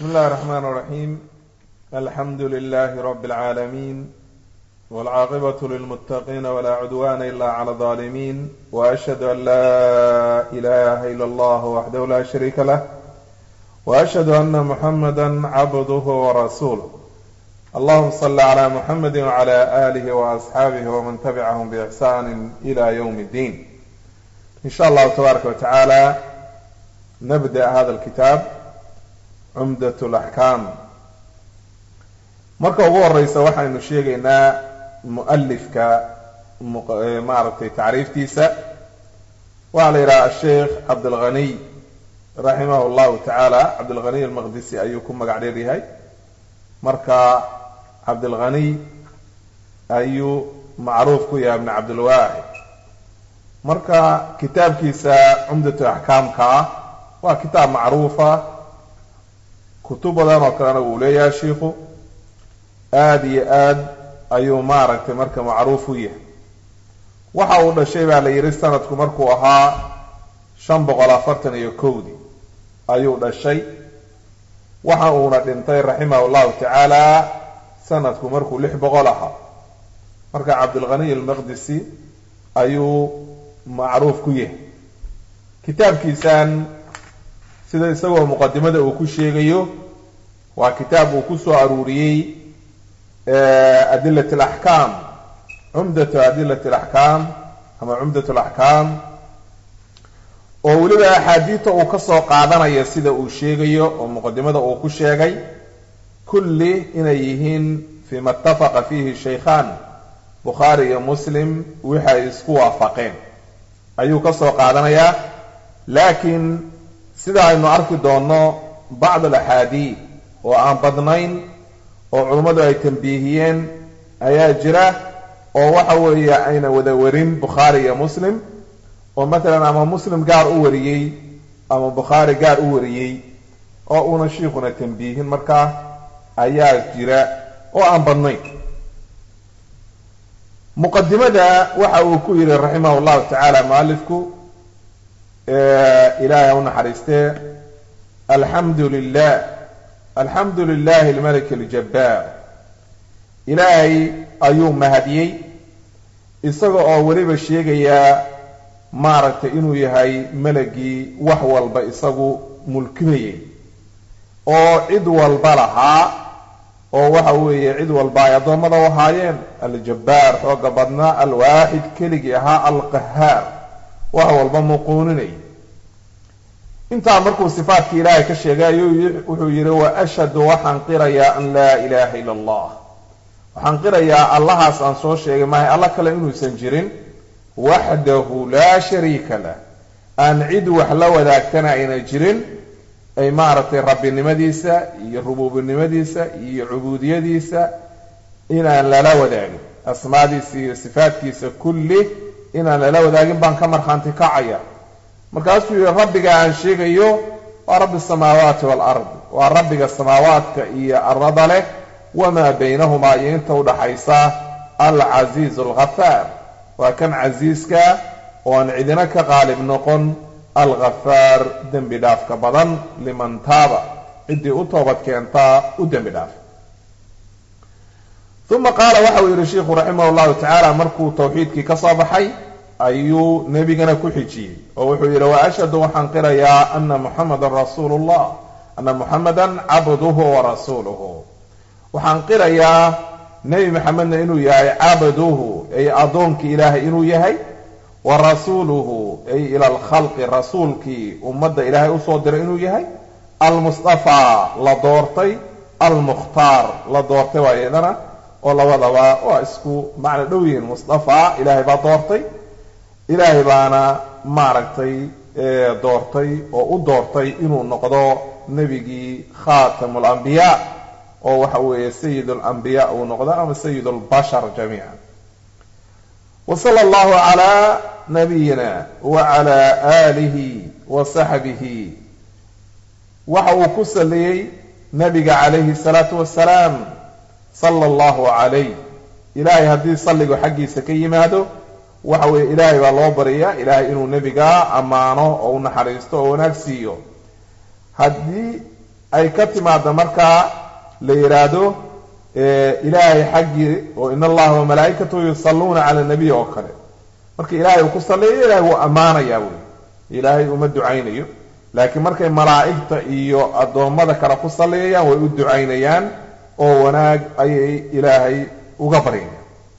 بسم الله الرحمن الرحيم الحمد لله رب العالمين والعاقبة للمتقين ولا عدوان إلا على الظالمين وأشهد أن لا إله إلا الله وحده لا شريك له وأشهد أن محمدا عبده ورسوله اللهم صل على محمد وعلى آله وأصحابه ومن تبعهم بإحسان إلى يوم الدين إن شاء الله تبارك وتعالى نبدأ هذا الكتاب cumdat alaxkaam marka ugu horeysa waxaynu sheegaynaa mu'alifka maaragtay tacriiftiisa waxaa la yidhaha asheikh cabdilghaniy raximah llahu tacaala cabdilghaniy almaqdisi ayuu ku magac dheer yahay marka cabdilghaniy ayuu macruuf ku yahay ibn cabdilwaahid marka kitaabkiisa cumdatu axkaamka ah waa kitaab macruufa kutub badan oo kalena wuu leeyahay shiikhu aada iyo aad ayuu maaragtay marka macruuf u yahay waxa uu dhashay baa la yidhi sanadku markuu ahaa shan boqol afartan iyo kowdii ayuu dhashay waxa uuna dhintay raximahu llahu tacaala sanadku markuu lix boqol ahaa marka cabdilghaniy almaqdisi ayuu macruuf ku yahay kitaabkiisan sida isagoo muqadimada uu ku sheegayo waa kitaab uu ku soo aruuriyey adilat alaxkaam cumdatu adilat alaxkaam ama cumdat alaxkaam oo weliba axaadiidta uu ka soo qaadanayo sida uu sheegayo oo muqadimada uu ku sheegay kulli inay yihiin fima ittafaqa fiihi shaykhaan bukhaari iyo muslim waxay isku waafaqeen ayuu ka soo qaadanayaa laakiin sida aynu arki doonno bacd alaxaadiid oo aan badnayn oo culummadu ay tambiihiyeen ayaa jira oo waxa weeye ayna wada warin bukhaari iyo muslim oo matalan ama muslim gaar u wariyey ama bukhaari gaar u wariyey oo una shiikuna tambiihin markaa ayaa jira oo aan badnayn muqadimada waxa uu ku yidhi raximah llahu tacaala mualifku ilaahay ha u naxariistee alxamdu lilah alxamdu lilahi almalik aljabbaar ilaahay ayuu mahadiyey isaga oo weliba sheegayaa maaragtay inuu yahay melagii wax walba isagu mulkinayay oo cid walba lahaa oo waxa weeye cid walba ay addoommada u ahaayeen aljabbaar xooga badnaa alwaaxid keligii ahaa alqahaar wax walba muquuninay intaa markuu sifaadkii ilaahay ka sheegay ayuu wuxuu yidhi wa ashhadu waxaan qirayaa an laa ilaaha ila allah waxaan qirayaa allahaas aan soo sheegay maahay alla kale inuusan jirin waxdahu laa shariika lah aan cid wax la wadaagtana ayna jirin ay maaragtay rabbinimadiisa iyo rubuubinimadiisa iyo cubuudiyadiisa inaan lala wadaagin asmaadiisa iyo sifaadkiisa kulli inaan lala wadaagin baan ka markhaanti kacaya markaasuu yihi rabbiga aan sheegayo waa rabbi asamaawaati waalardi waa rabbiga samaawaadka iyo arada leh wamaa baynahumaa iyo inta udhaxaysa alcasiizu alghafaar waa kan casiiska oo aan cidina ka qaalib noqon alghafaar dembi dhaafka badan liman taaba ciddii u toobad keentaa u dembi dhaaf uma qaala waxa uu yihi shiikhu raximah llahu tacaala markuu tawxiidkii ka soo baxay ayuu nebigana ku xijiyey oo wuxuu yidhi wa ashhadu waxaan qirayaa ana muxamadan rasuulu llah ana muxamadan cabduhu wa rasuuluhu waxaan qirayaa nebi maxamedna inuu yahay cabduhu ay addoonkii ilaahay inuu yahay wa rasuuluhu ay ila alkhalqi rasuulkii ummadda ilaahay usoo diray inuu yahay almustafaa la doortay almukhtaar la doortay waa iyadana oo labadaba waa isku macno dhow yihiin mustafa ilaahay baa doortay ilaahay baana maaragtay doortay oo u doortay inuu noqdo nebigii khatamu alambiyaa oo waxa weeye sayid alambiyaa uu noqdo ama sayid albashar jamiica wa sala allahu calaa nabiyina wa cala aalihi wa saxbihi waxa uu ku saliyey nabiga calayhi salaatu wasalaam sala allahu calayh ilaahay haddii salligu xaggiisa ka yimaado waxa weeye ilaahay baa loo baryaa ilaahay inuu nebiga ammaano oo u naxariisto oo wanaag siiyo haddii ay ka timaado markaa la yidhaahdo ilaahay xaggii oo in allaha wa malaa'ikatahu yusalluuna cala nabiy oo kale marka ilaahay uu ku salliyo ilahay wuu ammaanayaa wey ilaahay uma ducaynayo laakiin markay malaa'igta iyo addoommada kale ku salliyayaan way u ducaynayaan oo wanaag ayay ilaahay uga baryayaan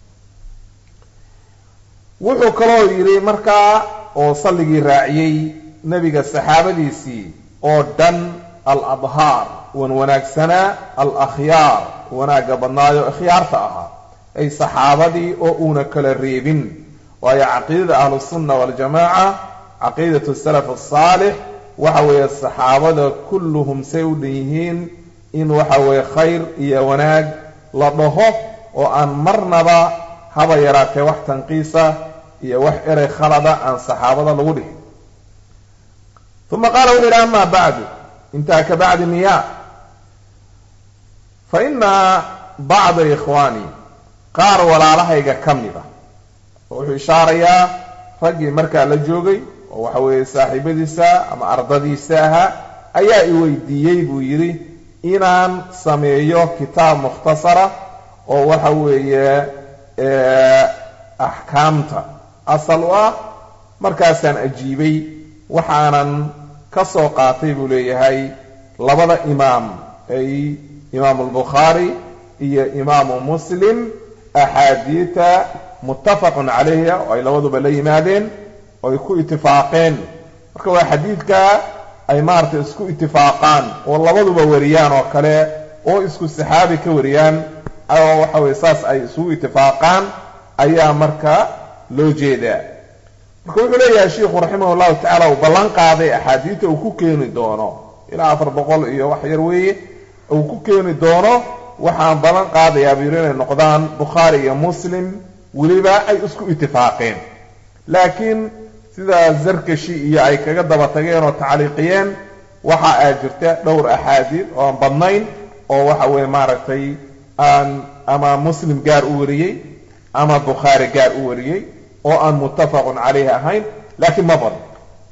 wuxuu kaloo yidhi markaa oo salligii raaciyey nebiga saxaabadiisii oo dhan al adhaar wan wanaagsanaa al akhyaar wanaagga badnaayo ikhyaarta ahaa ay saxaabadii oo uuna kala reebin waayo caqiidada ahlusunna waljamaaca caqiidatu salaf asaalix waxa weeye saxaabada kulluhum say u dhan yihiin in waxa weeye khayr iyo wanaag la dhaho oo aan marnaba haba yaraatee wax tanqiisa iyo wax erey khalada aan saxaabada lagu dhihin uma qaala wuxuu yidhi ama bacdu intaa ka bacdi miya fa ina bacda ikhwaani qaar walaalahayga ka mid ah oo wuxuu ishaarayaa raggii markaa la joogay oo waxa weeye saaxiibadiisa ama ardadiisa ahaa ayaa i weydiiyey buu yidhi inaan sameeyo kitaab mukhtasara oo waxa weeye axkaamta asal u ah markaasaan ajiibay waxaanan ka soo qaatay buu leeyahay labada imaam ay imaamu albukhaari iyo imaamu muslim axaadiita muttafaqun calayha oo ay labaduba la yimaadeen oo ay ku itifaaqeen marka waa xadiidka ay maaragtay isku itifaaqaan oo labaduba wariyaan oo kale oo isku saxaabi ka wariyaan oo waxa weye saas ay isugu itifaaqaan ayaa marka loo jeedaa marka wuxuu leeyahay sheikhu raximah llahu tacala uu ballan qaaday axaadiidta uu ku keeni doono ilaa afar boqol iyo wax yar weeye uu ku keeni doono waxaan ballan qaadayaa buu yidhi inay noqdaan bukhaari iyo muslim weliba ay isku itifaaqeen laakiin sida zarkashi iyo ay kaga daba tageen oo tacliiqiyeen waxa aa jirta dhowr axaadiid oo aan badnayn oo waxa weeye maaragtay aan ama muslim gaar u wariyey ama bukhaari gaar u wariyey oo aan muttafaqun calayhi ahayn laakiin ma badno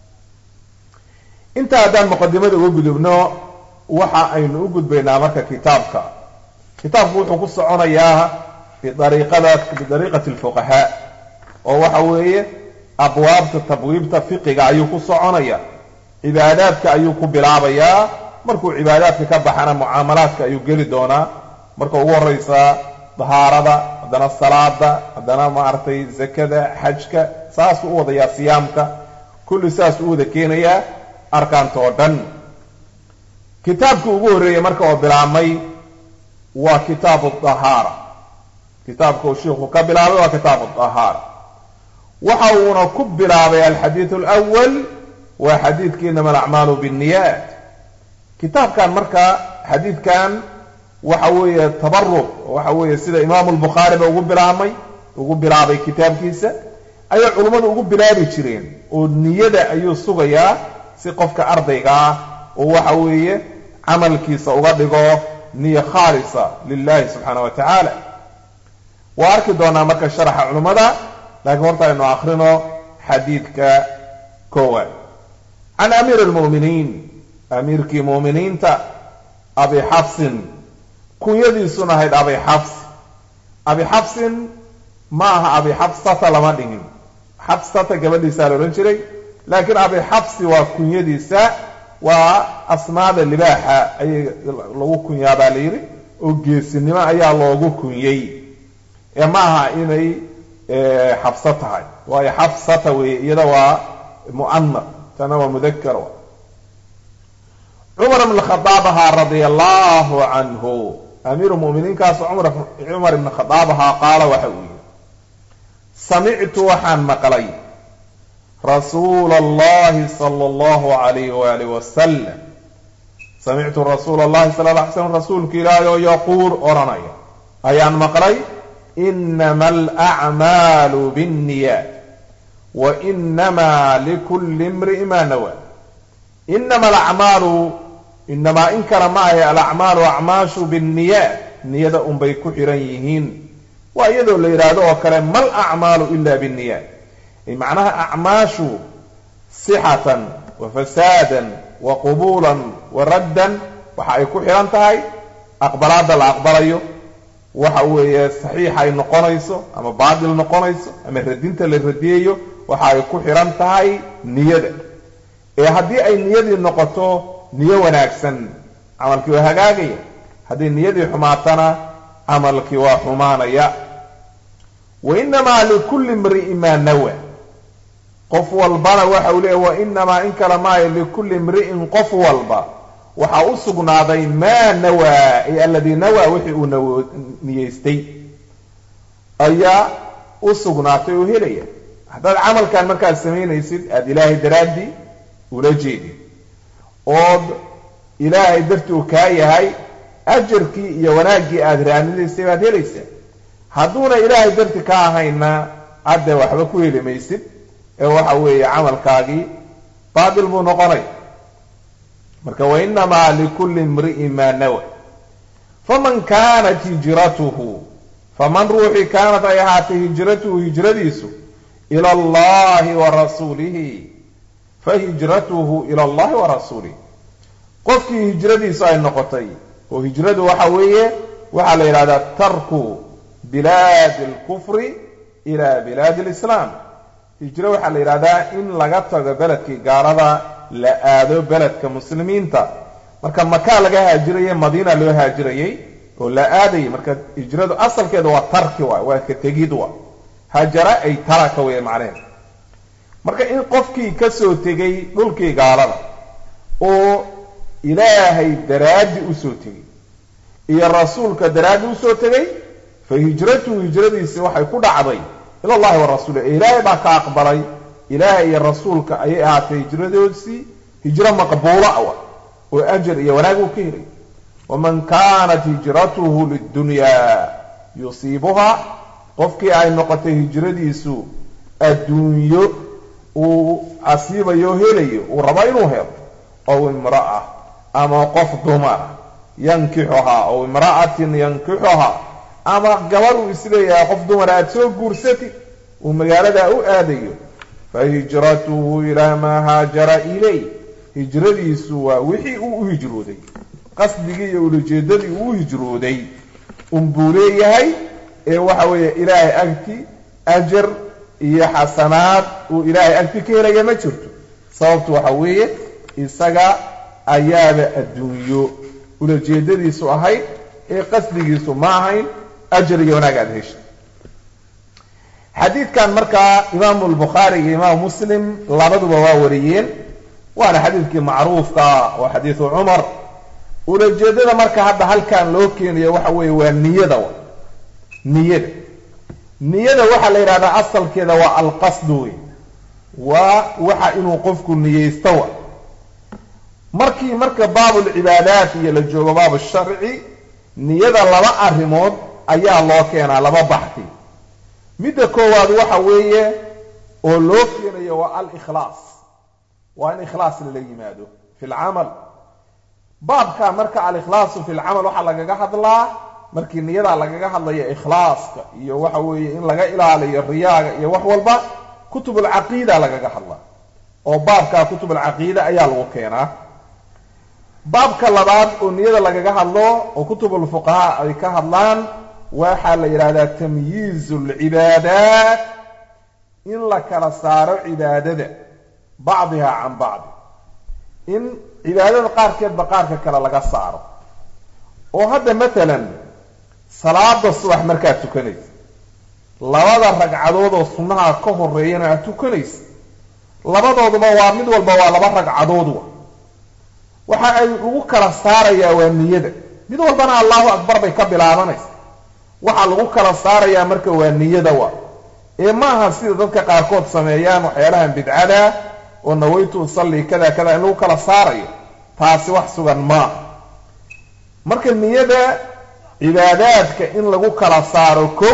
intaa haddaan muqadimada uga gudubno waxa aynu u gudbaynaa marka kitaabka kitaabku wuxuu ku soconayaa biariiqada bidariiqati alfuqahaa oo waxa weeye abwaabta tabwiibta fiqiga ayuu ku soconaya cibaadaadka ayuu ku bilaabayaa markuu cibaadaadka ka baxana mucaamalaadka ayuu geli doonaa marka ugu horeysa dahaarada haddana salaada haddana maaragtay zakada xajka saasuu u wadayaa siyaamka kulli saasuu u wada keenayaa arkaanta oo dhan kitaabka ugu horreeyey marka oo bilaabmay waa kitaabu dahaara kitaabka uu sheikhu ka bilaabay waa kitaabu dahaara waxa uuna ku bilaabay alxadiid alwal waa xadiidkii inama alacmaalu binniyaat kitaabkan marka xadiidkan waxa weeye tabaruq waxa weeye sida imaamu lbukhaariba ugu bilaabmay ugu bilaabay kitaabkiisa ayay culummadu ugu bilaabi jireen oo niyada ayuu sugayaa si qofka ardayga ah oo waxa weeye camalkiisa uga dhigo niyo khaalisa lilahi subxaana wa tacaala waa arki doonaa marka sharaxa culummada laakiin horta aynu akrino xadiidka koowaad can amiir lmu'miniin amiirkii mu'miniinta abi xafsin kunyadiisuna ahayd abi xafs abi xafsin ma aha abi xafsata lama dhigin xafsata gabadhiisaa la odhan jiray laakiin abi xafsi waa kunyadiisa waa asmaada libaaxa ayay lagu kunyaa baa la yidhi oo geesinimo ayaa loogu kunyey ee ma aha inay xabso tahay waayo xafsata weeye iyada waa mu'anar tana waa mudakar cumar ibn khadaab ahaa radia allahu canhu amiiru muminiinkaas cumar ibn khadaab ahaa qaala waxa uu yihi samictu waxaan maqlay rasuula allahi sala allahu alayh waalih wasalam samictu rasuula allahi sala la alay slam rasuulka ilaahay oo yaquul odhanaya ayaan maqlay inama alacmaalu binniyaat wa inamaa likulli imri'in maa nawaa inama alacmaalu inamaa in kale ma ahe alacmaalu acmaashu binniyaat niyada unbay ku xihan yihiin waa iyadoo la yidhaahdo oo kale mal acmaalu ila binniyaat ay macnaha acmaashu sixatan wa fasaadan wa qubuulan wa raddan waxa ay ku xihan tahay aqbalaadda la aqbalayo waxa weeye saxiix ay noqonayso ama baatil noqonayso ama radinta la radiyayo waxa ay ku xihan tahay niyada ee haddii ay niyadii noqoto niyo wanaagsan camalkii waa hagaagaya haddii niyadii xumaatana camalkii waa xumaanaya wa inamaa likulli imri'in maa nawa qof walbana waxa uu leeya wa inamaa in kale maayo likulli imri'in qof walba waxaa u sugnaaday maa nawaa ay aladii nawaa wixii uu nawo niyeystay ayaa u sugnaatay oo helaya haddaad camalkan markaad samaynaysid aada ilaahay daraaddii ula jeedid ood ilaahay dartii uu kaa yahay ajarkii iyo wanaaggii aada raadinaysay baad helaysaa hadduuna ilaahay darti ka ahayna hadde waxba ku heli maysid ee waxa weeye camalkaagii baatil buu noqonay marka wainamaa likulli imri'in maa nawa faman kaanat hijratuhu faman ruuxii kaanat ay ahaatay hijratuhu hijradiisu ila allahi wa rasuulihi fahijratuhu ila allahi wa rasuulihi qofkii hijradiisu ay noqotay oo hijradu waxa weeye waxaa la yidhahdaa tarku bilaadi alkufri ila bilaadi alislaam hijro waxaa la yidhahdaa in laga tago beledkii gaalada la aado beledka muslimiinta marka makaa laga haajirayay madiina loo haajirayay oo la aadayay marka hijradu asalkeeda waa tarki waay waa ka tegid waa hajara ay taraka wey macneheed marka in qofkii ka soo tegay dhulkii gaalada oo ilaahay daraaddi usoo tegay iyo rasuulka daraaddi usoo tegay fa hijratuhu hijradiisi waxay ku dhacday ila allahi wa rasuuli ilaahay baa ka aqbalay ilaahay iyo rasuulka ayay ahaatay hijradoodii hijro maqbuula awa oo ajar iyo wanaag uu ka helay waman kaanat hijratuhu lidunyaa yusiibuhaa qofkii ay noqotay hijradiisu adduunyo uu asiibayo helayo uu rabo inuu helo ow imra'a ama qof dumara yankixuhaa ow imra'atin yankixuhaa ama gabar uu isleeyahay qof dumara aada soo guursatid uu magaaladaa u aadayo fa hijratuhu ilaa maa haajara ilay hijradiisu waa wixii uu u hijrooday qasdigii iyo ulajeedadii uu u hijrooday unbuu leeyahay ee waxa weeye ilaahay agti ajar iyo xasanaad uu ilaahay agti ka helaya ma jirto sababtu waxa weeye isaga ayaaba adduunyo ulajeedadiisu ahayd ee qasdigiisu ma ahayn ajar iyo wanaag aada heshay xadiidkan markaa imaamu lbukhaari iyo imaamu muslim labaduba waa wariyeen waana xadiidkii macruufka oo xadiidu cumar ulajeedada marka hadda halkan loo keenayo waxa weeye waa niyada wa niyada niyada waxaa la yidhahdaa asalkeeda waa alqasdu wey waa waxa inuu qofku niyeysto wa markii marka baabulcibaadaat iyo la joogo baabu sharci niyada laba arrimood ayaa loo keenaa laba baxti midda koowaad waxa weeye oo loo keenayo waa alikhlaas waa in ikhlaas lala yimaado fi lcamal baabka marka alikhlaasu fi lcamal waxaa lagaga hadlaa markii niyada lagaga hadlayo ikhlaaska iyo waxa weeye in laga ilaaliyo riyaaga iyo wax walba kutub alcaqiida lagaga hadlaa oo baabka kutub alcaqiida ayaa lagu keenaa baabka labaad oo niyada lagaga hadlo oo kutub alfuqahaa ay ka hadlaan waxaa la yidhahdaa tamyiizu alcibaadaat in la kala saaro cibaadada bacdiha can bacdi in cibaadada qaarkeedba qaarka kale laga saaro oo hadda matalan salaada subax markaad tukanaysa labada ragcadood oo sunnaha ka horeeyana aad tukanaysa labadooduba waa mid walba waa laba ragcadood wa waxa ay ugu kala saarayaa waa niyada mid walbana allahu akbar bay ka bilaabanaysa waxaa lagu kala saarayaa marka waa niyada wa ee maaha sida dadka qaarkood sameeyaan waxyaalahan bidcada oo nawaytu usalli kada kada in lagu kala saarayo taasi wax sugan maaha marka niyada cibaadaadka in lagu kala saaro kow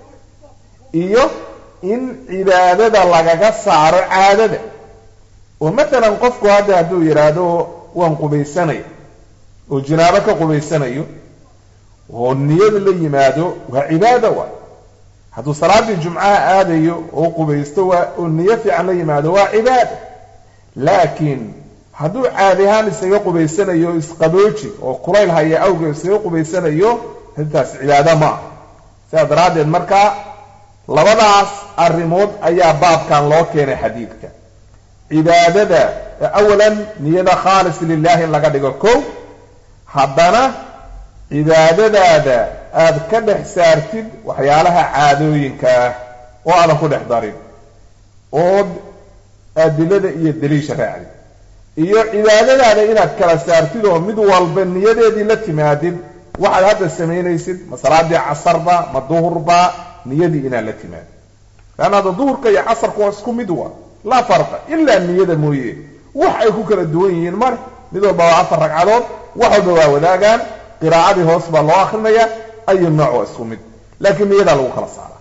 iyo in cibaadada lagaga saaro caadada oo matalan qofku hadda hadduu yidhaahdo waan qubaysanaya oo jinaabo ka qubaysanayo oo niyada la yimaado waa cibaada wa hadduu salaaddii jumcaha aadayo oo qubaysto waa oo niyo fiican la yimaado waa cibaada laakiin hadduu caadi ahaan isaga qubaysanayo isqabooji oo kulayl haya awgeed isaga qubaysanayo intaas cibaado ma ah sidaa daraaddeed marka labadaas arrimood ayaa baabkan loo keenay xadiidka cibaadada awalan niyada khaalis lilahi in laga dhigo kow haddana cibaadadaada aada ka dhex saartid waxyaalaha caadooyinka ah oo aadan ku dhex darin ood adilada iyo daliisha raacdid iyo cibaadadaada inaad kala saartid oo mid walba niyadeedii la timaadid waxaad hadda samaynaysid ma salaadii casarba ma duhurba niyadii inaad la timaadid leanna hadda duhurka iyo casarku waa isku mid waa laa farqa ilaa niyada mooye wax ay ku kala duwan yihiin mare mid walba waa afar ragcadood wax walba waa wadaagaan qiraacadii hoos baa loo akrinaya ayu nooc waa isku mid laakiin niyadaa lagu kala saara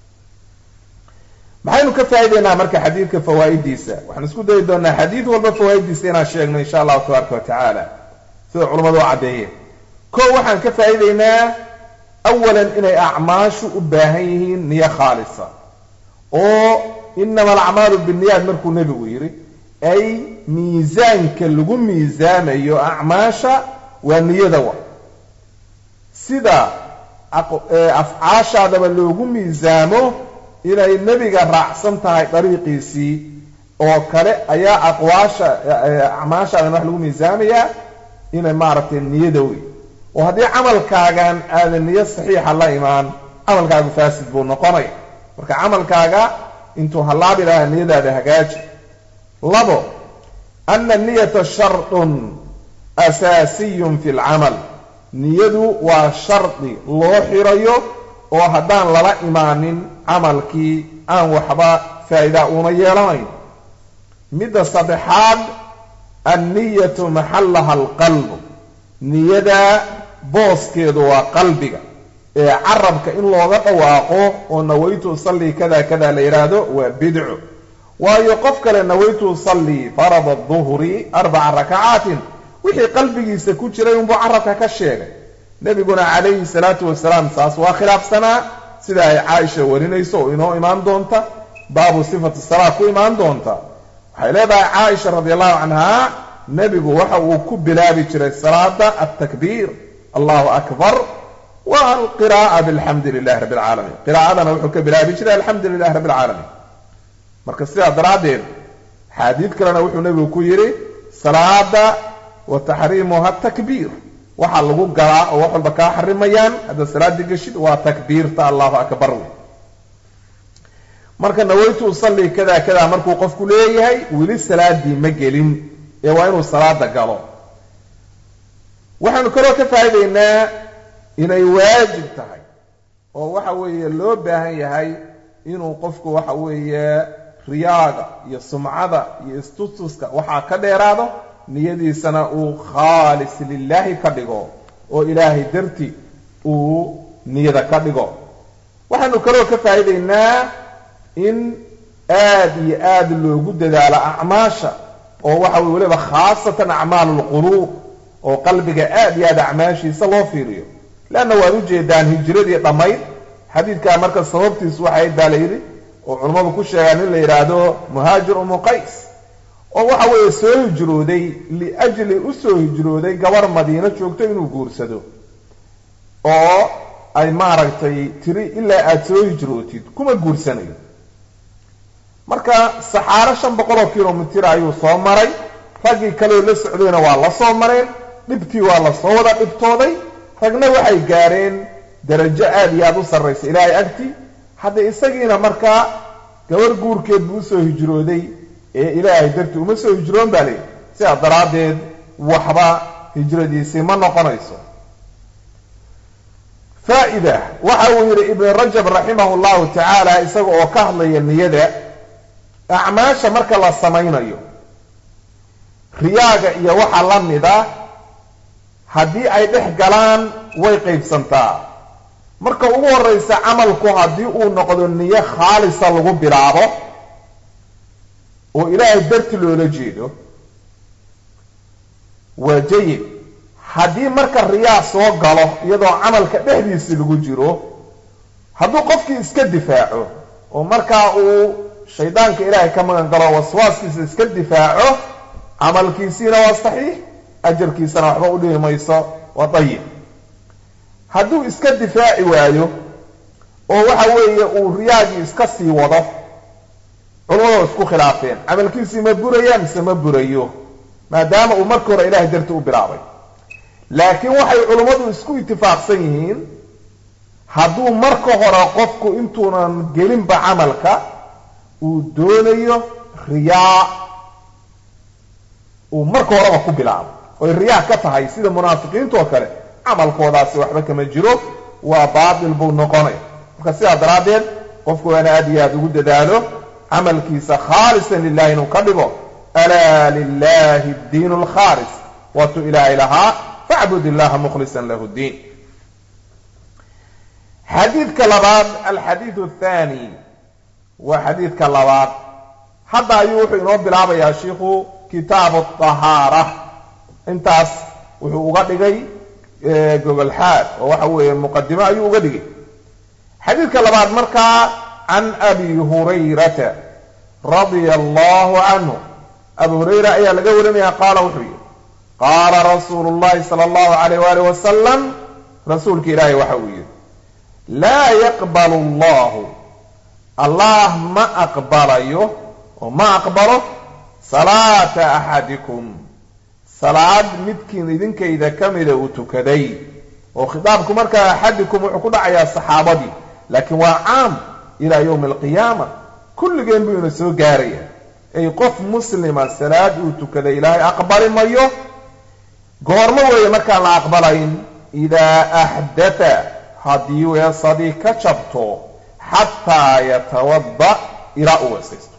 maxaynu ka faa'ideynaa marka xadiidka fawaa'idiisa waxaan isku dayi doonaa xadiid walba fawaa'idiisa inaan sheegno insha allahu tabaaraka wa tacaala sida culamadu u caddeeyeen ko waxaan ka faa'iideynaa awalan inay acmaashu u baahan yihiin niyo khaalisa oo inama alacmaalu binniyaat markuu nebigu yidhi ay miisaanka lagu miisaamayo acmaasha waa niyada wa sida afcaashaadaba loogu miisaamo inay nebiga raacsan tahay dariiqiisii oo kale ayaa aqwaasha acmaashaadan wax lagu miisaamayaa inay maaragtay niyada wey oo haddii camalkaagan aadan niyo saxiixa la imaan camalkaagu faasid buu noqonaya marka camalkaaga intuu hallaabi lahaa niyadaada hagaaji labo ana niyata shardun asaasiyun fi lcamal niyadu waa shardi loo xirayo oo haddaan lala imaanin camalkii aan waxba faa'idaa uuna yeelanayn midda saddexaad anniyatu maxallaha alqalbu niyada booskeedu waa qalbiga ee carabka in looga dhawaaqo oo nawaytu usallii kada kada la yidhaahdo waa bidco waayo qof kale nawaytu usallii farada duhri arbaca rakacaatin wixii qalbigiisa ku jiray unbuu carabka ka sheegay nebiguna calayhi salaatu wasalaam saas waa khilaafsanaa sida ay caaisha warinayso oo inoo imaan doonta baabu sifati salaa ku imaan doonta waxay leedahay caaisha radi allahu canha nebigu waxa uu ku bilaabi jiray salaada altakbiir allahu akbar wa alqira'a bilxamdi lilahi rabbi alcaalamiin qiraa'adana wuxuu ka bilaabi jiray alxamdu lilahi rabbi alcaalamiin marka sidaa daraaddeed xaadiid kalena wuxuu nebigu ku yidhi salaada wa taxriimuha takbiir waxaa lagu galaa oo wax walba kaa xarimayaan haddaad salaadii geshid waa takbiirta allahu akbar wey marka nawaytu usallii kada kada markuu qofku leeyahay weli salaadii ma gelin ee waa inuu salaada galo waxaanu kaloo ka faa'idaynaa inay waajib tahay oo waxa weeye loo baahan yahay inuu qofku waxa weeye riyaaga iyo sumcada iyo istustuska waxaa ka dheeraado niyadiisana uu khaalis lilaahi ka dhigo oo ilaahay darti uu niyada ka dhigo waxaanu kaloo ka faa'iidaynaa in aad iyo aad loogu dadaalo acmaasha oo waxa weye weliba khaasatan acmaalu lquluub oo qalbiga aad iyo aad acmaashiisa loo fiiriyo leanna waad ujeedaan hijiradii dhammayd xadiidkaa marka sababtiisu waxay baa la yidhi oo culammadu ku sheegaan in la yidhaahdo muhaajir umu qays oo waxa weeye soo hijrooday liajli u soo hijrooday gabarh madiino joogto inuu guursado oo ay maaragtay tiri ilaa aada soo hijrootid kuma guursanayo marka saxaaro shan boqol oo kilomitir ayuu soo maray raggii kaleoo la socdayna waa la soo mareen dhibtii waa la soo wada dhibtooday ragna waxay gaareen darajo aada iyo aada u sarraysa ilaahay agti hadda isagiina markaa gabar guurkeed buu usoo hijrooday ee ilaahay dartii uma soo hijroon baa leeyihi sidaa daraaddeed waxba hijradiisii ma noqonayso faa'ida waxa uu yidhi ibn rajab raximahu llahu tacaala isaga oo ka hadlaya niyada acmaasha marka la samaynayo riyaaga iyo waxa la mida haddii ay dhex galaan way qaybsantaa marka ugu horraysa camalku haddii uu noqdo niyo khaalisa lagu bilaabo oo ilaahay darti loola jeedo waa jayid haddii marka riyaa soo galo iyadoo camalka dhexdiisi lagu jiro hadduu qofkii iska difaaco oo markaa uu shaydaanka ilaahay ka magan galo waswaaskiisa iska difaaco camalkiisiina waa saxiix ajarkiisana waxba u dhihi mayso waa dayib hadduu iska difaaci waayo oo waxa weeye uu riyaagii iska sii wado culamada isku khilaafeen camalkiisii ma buraya mise ma burayo maadaama uu marka hore ilahay darti u bilaabay laakiin waxay culummadu isku itifaaqsan yihiin hadduu marka hore qofku intuunan gelinba camalka uu doonayo riyaa uu marka horeba ku bilaabo oy riyaa ka tahay sida munaafiqiinta oo kale camalkoodaasi waxba kama jiro waa baatil buu noqonay marka sidaa daraaddeed qofku waana aad iyo aad ugu dadaalo camalkiisa khaalisan lilahi inuu ka dhigo alaa lilahi ddiin alkhaalis waatuu ilaahay lahaa facbud illaha mukhlisan lahu ddiin xadiidka labaad alxadiidu athani waa xadiidka labaad hadda ayuu wuxuu inoo bilaabayaa shiikhu kitaabu ahaara intaas wuxuu uga dhigay gogolxaad oo waxa weeye muqadimo ayuu uga dhigay xadiidka labaad markaa can abi hurayrata radia allahu canhu abu hurayra ayaa laga warinaya qaala wuxuu yihi qaala rasuulu llahi sala allahu alayh waalih wasalam rasuulka ilaahay waxa uu yihi laa yaqbalu allahu allah ma aqbalayo oo ma aqbalo salaata axadikum salaad midkiin idinkayda ka mida uu tukaday oo khitaabku markaa axadikum wuxuu ku dhacayaa saxaabadii laakiin waa caam ilaa yowmi alqiyaama kulligeen buu ina soo gaaraya ay qof muslima salaad uu tukaday ilaahay aqbali mayo goormo weeye markaan la aqbalayn idaa axdata haddii weesadii ka jabto xataa yatawadda ilaa uu weesaysto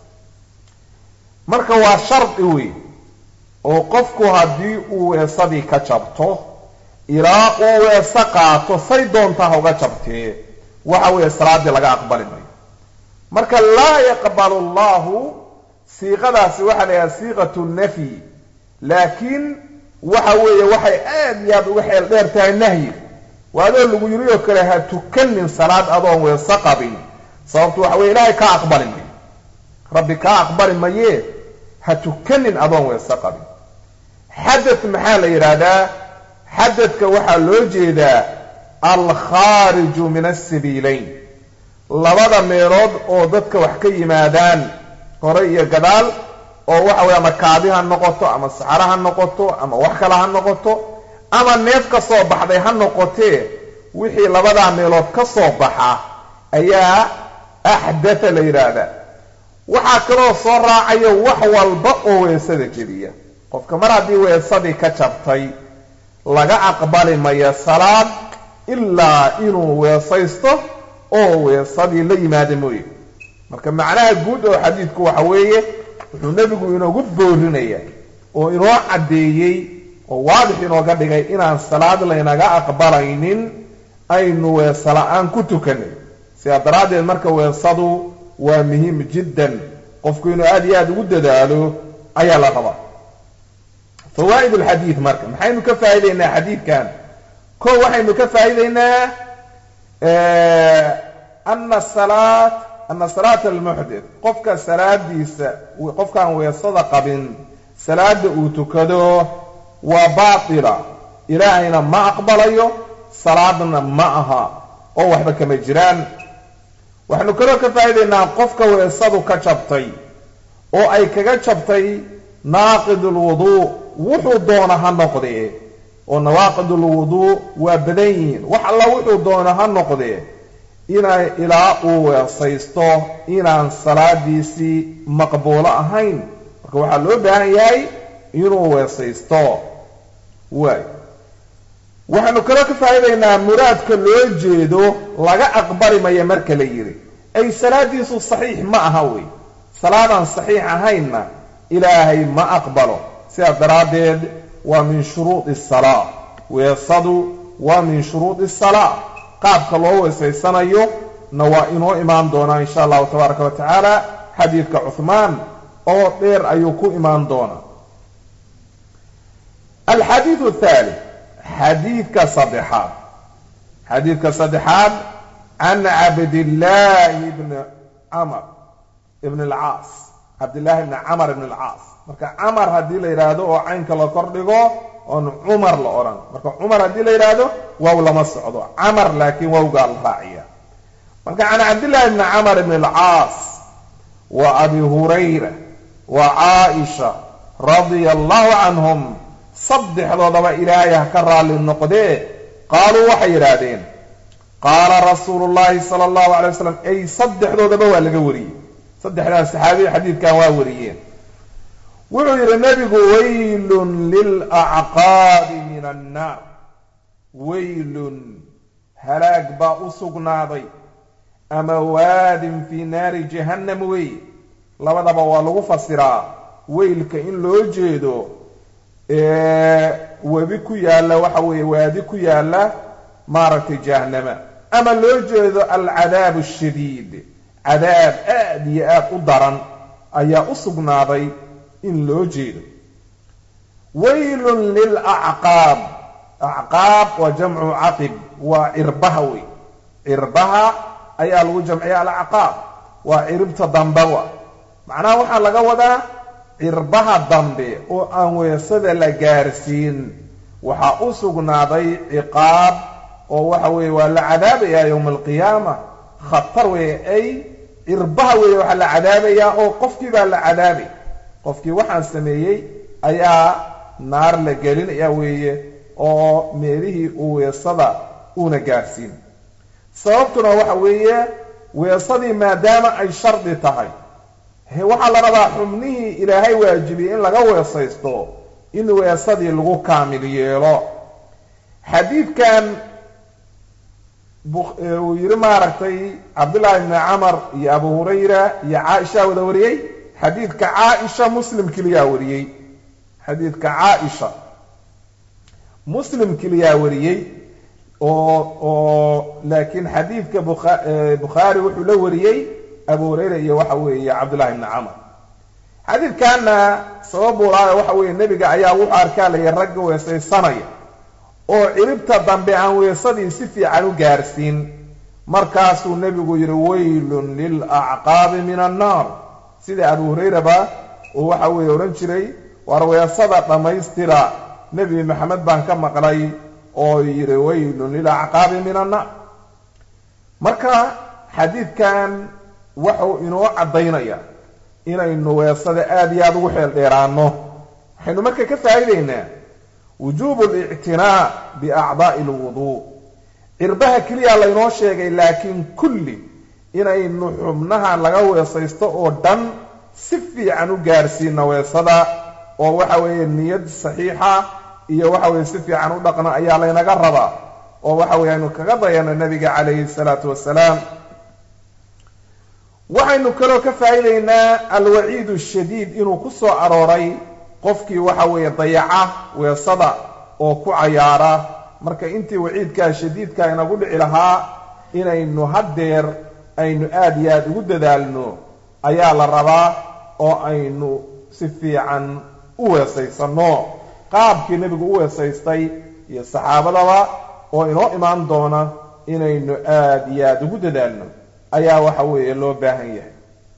marka waa shardi wey oo qofku haddii uu weesadii ka jabto ilaa uu weese qaato say doontaa ha uga jabtee waxa weeye salaaddii laga aqbali mayo marka laa yaqbalu allahu siiqadaasi waxaa la yidhaha siiqatu nafyi laakiin waxa weeye waxay aad iyo aad uga xeel dheer tahay nahyi waa adoo lagu yiri oo kale ha tukanin salaad adoon weese qabin sababtu waxa weye ilaahay kaa aqbali mayo rabbi kaa aqbali mayee ha tukanin adoon weese qabin xadad maxaa la yidhaahdaa xadadka waxaa loo jeedaa alkhaariju min asabiilayn labada meelood oo dadka wax ka yimaadaan hore iyo gadaal oo waxa weye ama kaabi ha noqoto ama saxaro ha noqoto ama wax kale ha noqoto ama neef ka soo baxday ha noqotee wixii labadaa meelood ka soo baxa ayaa axdatha la yidhaahdaa waxaa kaloo soo raacaya wax walba oo weesada jebiya qofka mar haddii weesadii ka jabtay laga aqbali maya salaad ilaa inuu weesaysto oo weesadii la yimaada mooye marka macnaha guud oo xadiidku waxa weeye wuxuu nebigu inoogu boorinaya oo inoo caddeeyey oo waadix inooga dhigay inaan salaad laynaga aqbalaynin aynu weese la-aan ku tukanay sidaa daraaddeed marka weesadu waa muhiim jiddan qofku inuu aada iyo aada ugu dadaalo ayaa la rabaa fawaa'id alxadiid marka maxaynu ka faa'idaynaa xadiidkan ko waxaynu ka faa'idaynaa ana salaat ana salaata almuxdit qofka salaadiisa qofkaan weesada qabin salaada uu tukado waa baatila ilaahayna ma aqbalayo salaadna ma aha oo waxba kama jiraan waxaynu kaloo ka faa'idaynaa qofka weesadu ka jabtay oo ay kaga jabtay naaqid ulwuduu wuxuu doona ha noqdee oo nawaaqid ulwuduu waa badan yihiin wax alla wuxuu doona ha noqdee ina ilaa uu weesaysto inaan salaadiisii maqbuulo ahayn marka waxaa loo baahan yahay inuu weesaysto waay waxaynu kaloo ka faa'idaynaa muraadka loo jeedo laga aqbali maya marka la yidhi ay salaadiisu saxiix ma aha wey salaadaan saxiix ahaynna ilaahay ma aqbalo sidaas daraaddeed waa min shuruudi salaa weesadu waa min shuruudi salaa qaabka loo weesaysanayo na waa inoo imaan doonaa insha allahu tabaaraka wa tacaala xadiidka cuhmaan oo dheer ayuu ku imaan doonaa alxadiidu athalith xadiidka saddexaad xadiidka saddexaad can cabdillaahi bni camr ibn alcaas cabdillahi bni camr ibn alcaas marka camar haddii la yidhaahdo oo caynka la kordhigo oon cumar la odhan marka cumar haddii la yidhaahdo waaw lama socdo camar laakiin wawgaa la raaciya marka can cabdillahi bni camar bn alcaas wa abi hurayra wa caaisha radia allahu canhum saddexdoodaba ilaahay ha ka raalli noqdee qaaluu waxay yidhaahdeen qaala rasuulu llahi sala allahu alay wasalam ay saddexdoodaba waa laga wariyey saddexdaas saxaabiya xadiidkan waa wariyeen wuxuu yidhi nebigu waylun lilacqaabi min annaar waylun halaag baa u sugnaaday ama waadin fii naari jahannam wey labadaba waa lagu fasiraa weylka in loo jeedo webi ku yaalla waxa weeye waadi ku yaalla maaragtay jahannama ama loo jeedo alcadaab ashadiid cadaab aad iyo aad u daran ayaa u sugnaaday in loo jeedo waylun lilacqaab acqaab waa jamcu caqib waa cirbaha wey cirbaha ayaa lagu jamciya alacqaab waa ciribta dambewa macnaha waxaa laga wadaa cirbaha dambe oo aan weesada la gaarsiin waxaa u sugnaaday ciqaab oo waxa weeye waa la cadaabayaa yowma alqiyaama khatar weeye ay cirbaha weeye waxaa la cadaabayaa oo qofkii baa la cadaabay qofkii waxaan sameeyey ayaa naar la gelinaya weeye oo meelihii uu weesada uuna gaarsiin sababtuna waxa weeye weesadii maadaama ay shardi tahay waxaa la rabaa xubnihii ilaahay waajibiyey in laga weesaysto in weesadii lagu kaamil yeelo xadiidkan uu yidhi maaragtay cabdullaahi bni camar iyo abu hurayra iyo caaisha wada wariyey xadiidka caaisha muslim keliyaa wariyey xadiidka caaisha muslim keliyaa wariyey oo oo laakiin xadiidka bukhaari wuxuu la wariyey abu hurayra iyo waxa weeye cabdullahi bni camar xadiidkanna sabab ulaayo waxa weeye nebiga ayaa wuxuu arkaa laya ragga weesaysanaya oo ciribta dambe aan weesadii si fiican u gaarsiin markaasuu nebigu yidhi waylun lilacqaabi min annaar sida abu hurayraba uu waxa weeye odhan jiray war weesada dhammaystira nebi maxamed baan ka maqlay oo yidhi waylun lilacqaabi min annaar marka xadiidkan wuxuu inoo caddaynaya inaynu weesada aada iyo aada ugu xeel dheeraano waxaynu marka ka faa'iidaynaa wujuubu alictinaa biacdaa'i alwuduu cirbaha keliya laynoo sheegay laakiin kulli inaynu xubnaha laga weesaysto oo dhan si fiican u gaarsiina weesada oo waxa weeye niyad saxiixa iyo waxa weeye si fiican u dhaqna ayaa laynaga rabaa oo waxa weye aynu kaga dayano nabiga calayhi salaatu wasalaam waxaynu kaloo ka faa'iidaynaa alwaciid ashadiid inuu ku soo arooray qofkii waxa weeye dayaca weesada oo ku cayaara marka intii waciidkaa shadiidka inagu dhici lahaa inaynu haddeer aynu aada iyo aada ugu dadaalno ayaa la rabaa oo aynu si fiican u weesaysanno qaabkii nebigu u weesaystay iyo saxaabadaba oo inoo imaan doona inaynu aada iyo aada ugu dadaalno ayaa waxa weeye loo baahan yahay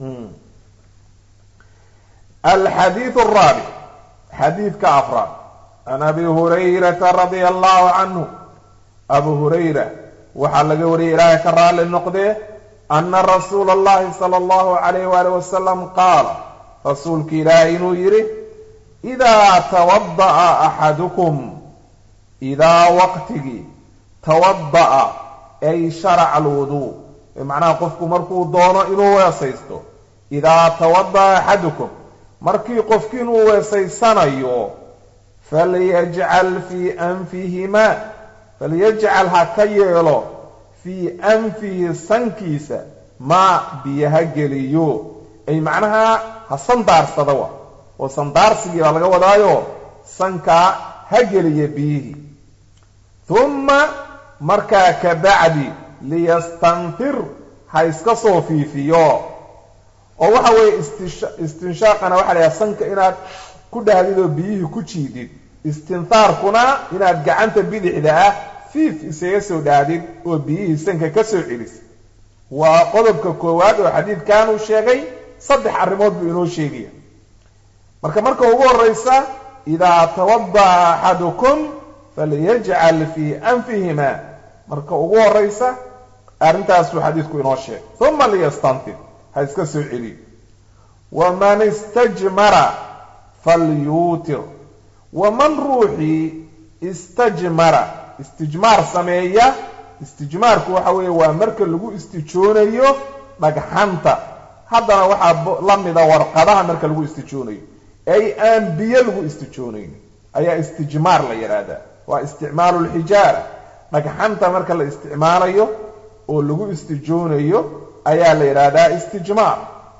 alxadiidu araabic xadiidka afraad can abi hurayrata radia allahu canhu abu hurayra waxaa laga wariyay ilaahay ka raalli noqdee ana rasuula allahi sala allahu calayh waali wasalam qaala rasuulka ilaahay inuu yidhi idaa tawada'a axadukum idaa waqtigii tawada'a ay sharaca alwuduu macnaha qofku markuu doono inuu weesaysto idaa tawada'a axadukum markii qofkii inuu weesaysanayo falyajcal fii anfihimaa falyajcal ha ka yeelo fii anfihi sankiisa maa biyo ha geliyo ay macnaha ha sandaarsada wa oo sandaarsigii baa laga wadaayo sankaa ha geliya biyihii humma markaa ka bacdi liyastanfir ha iska soo fiifiyo oo waxa weeye istinshaaqana waxa la yhaha sanka inaad ku dhahdid oo biyihii ku jiidid istinhaarkuna inaad gacanta bidixda ah fiif isaga soo dhahdid oo biyihii sanka ka soo celisid waa qodobka koowaad oo xadiidkan uu sheegay saddex arrimood buu inoo sheegaya marka marka ugu horraysa idaa tawada'a axadukum falyajcal fii anfihima marka ugu horraysa arrintaasuu xadiidku inoo sheegay uma liyastanfir ha iska soo celiyo waman istajmara falyuutir waman ruuxii istajmara istijmaar sameeya istijmaarku waxa weeye waa marka lagu istijoonayo dhagxanta haddana waxaa la mida warqadaha marka lagu istijoonayo ay aan biyo lagu istijoonayn ayaa istijmaar la yidhaahdaa waa isticmaalu lxijaara dhagxanta marka la isticmaalayo oo lagu istijoonayo ayaa la yidhaahdaa istijmaar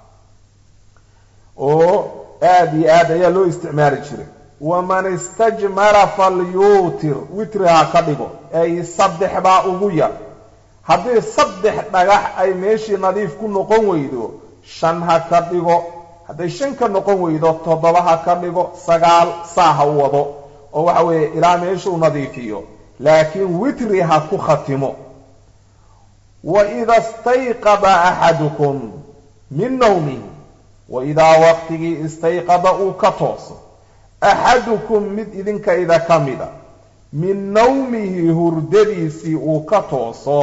oo aada iyo aad ayaa loo isticmaali jiray waman istajmara falyuutir witri ha ka dhigo ay saddex baa ugu yar haddii saddex dhagax ay meeshii nadiif ku noqon weydo shan ha ka dhigo hadday shan ka noqon weydo toddoba ha ka dhigo sagaal saa ha wado oo waxa weeye ilaa meeshuu nadiifiyo laakiin witri ha ku khatimo waida stayqada axadukum min nawmihi waidaa waqtigii istayqada uu ka tooso axadukum mid idinkayda ka mida min nawmihi hurdadiisii uu ka tooso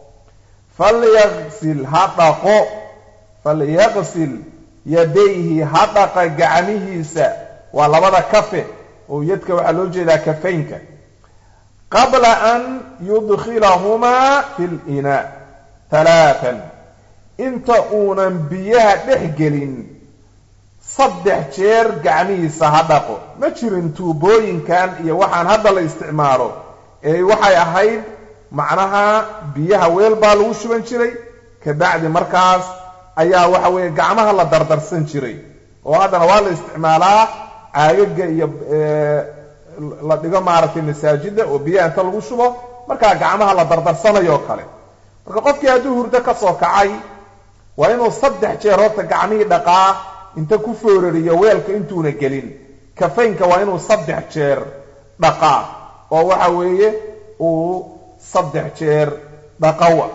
falyaqsil ha dhaqo falyaqsil yadayhi ha dhaqa gacmihiisa waa labada kafe oo yadka waxaa loo jeedaa kafaynka qabla an yudkhilahumaa fi linaa talaatan inta uunan biyaha dhex gelin saddex jeer gacmihiisa ha dhaqo ma jirin tuubooyinkan iyo waxaan hadda la isticmaalo ee waxay ahayd macnaha biyaha weel baa lagu shuban jiray kabacdi markaas ayaa waxa weeye gacmaha la dardarsan jiray oo haddana waa la isticmaalaa caagaga iyo la dhigo maaragtay masaajida oo biyaha inta lagu shubo markaa gacmaha la dardarsanayo kale marka qofkii hadduu hurdo ka soo kacay waa inuu saddex jeer horta gacmihii dhaqaa inta ku foorariyo weelka intuuna gelin kafaynka waa inuu saddex jeer dhaqaa oo waxa weeye uu saddex jeer dhaqawa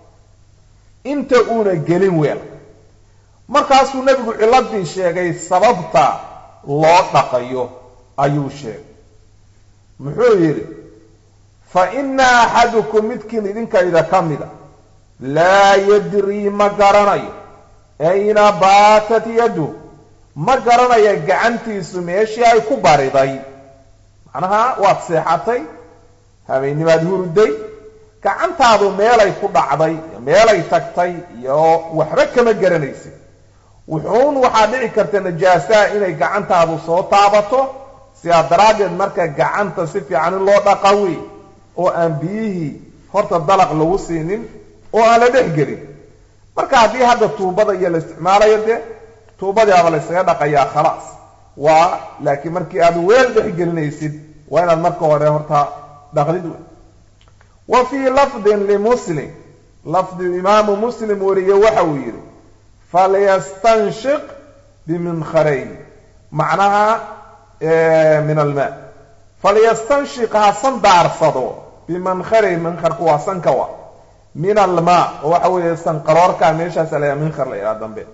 inta uuna gelin weelka markaasuu nebigu ciladii sheegay sababta loo dhaqayo ayuu sheegay muxuu yidhi fa ina axadukum midkiin idinkayda ka mida laa yadrii ma garanayo ayna baatat yadu ma garanaya gacantiisu meeshii ay ku bariday macnaha waad seexatay habeennimaad hurday gacantaadu meelay ku dhacday iyo meelay tagtay iyo waxba kama garanaysid wuxuun waxaa dhici karta najaasaha inay gacantaadu soo taabato sidaa daraaddeed marka gacanta si fiican in loo dhaqa wey oo aan biyihii horta dalaq lagu siinin oo aan la dhex gelin marka haddii hadda tuubada iyo la isticmaalayo dee tuubadiaba la ysaga dhaqayaa khalaas waa laakiin markii aad weel dhex gelinaysid waa inaad marka hore horta dhaqdid wey wa fii lafdin limuslim lafdi imaamu muslim wariye waxa uu yidhi falyastanshiq biminkharayn macnaha min almaa falyastanshiq ha sandaarsado bimankharayn minkarku waa sanka wa min almaa oo waxa weeye sanqaroorka meeshaas alayaa minkhar la yidhaha dambe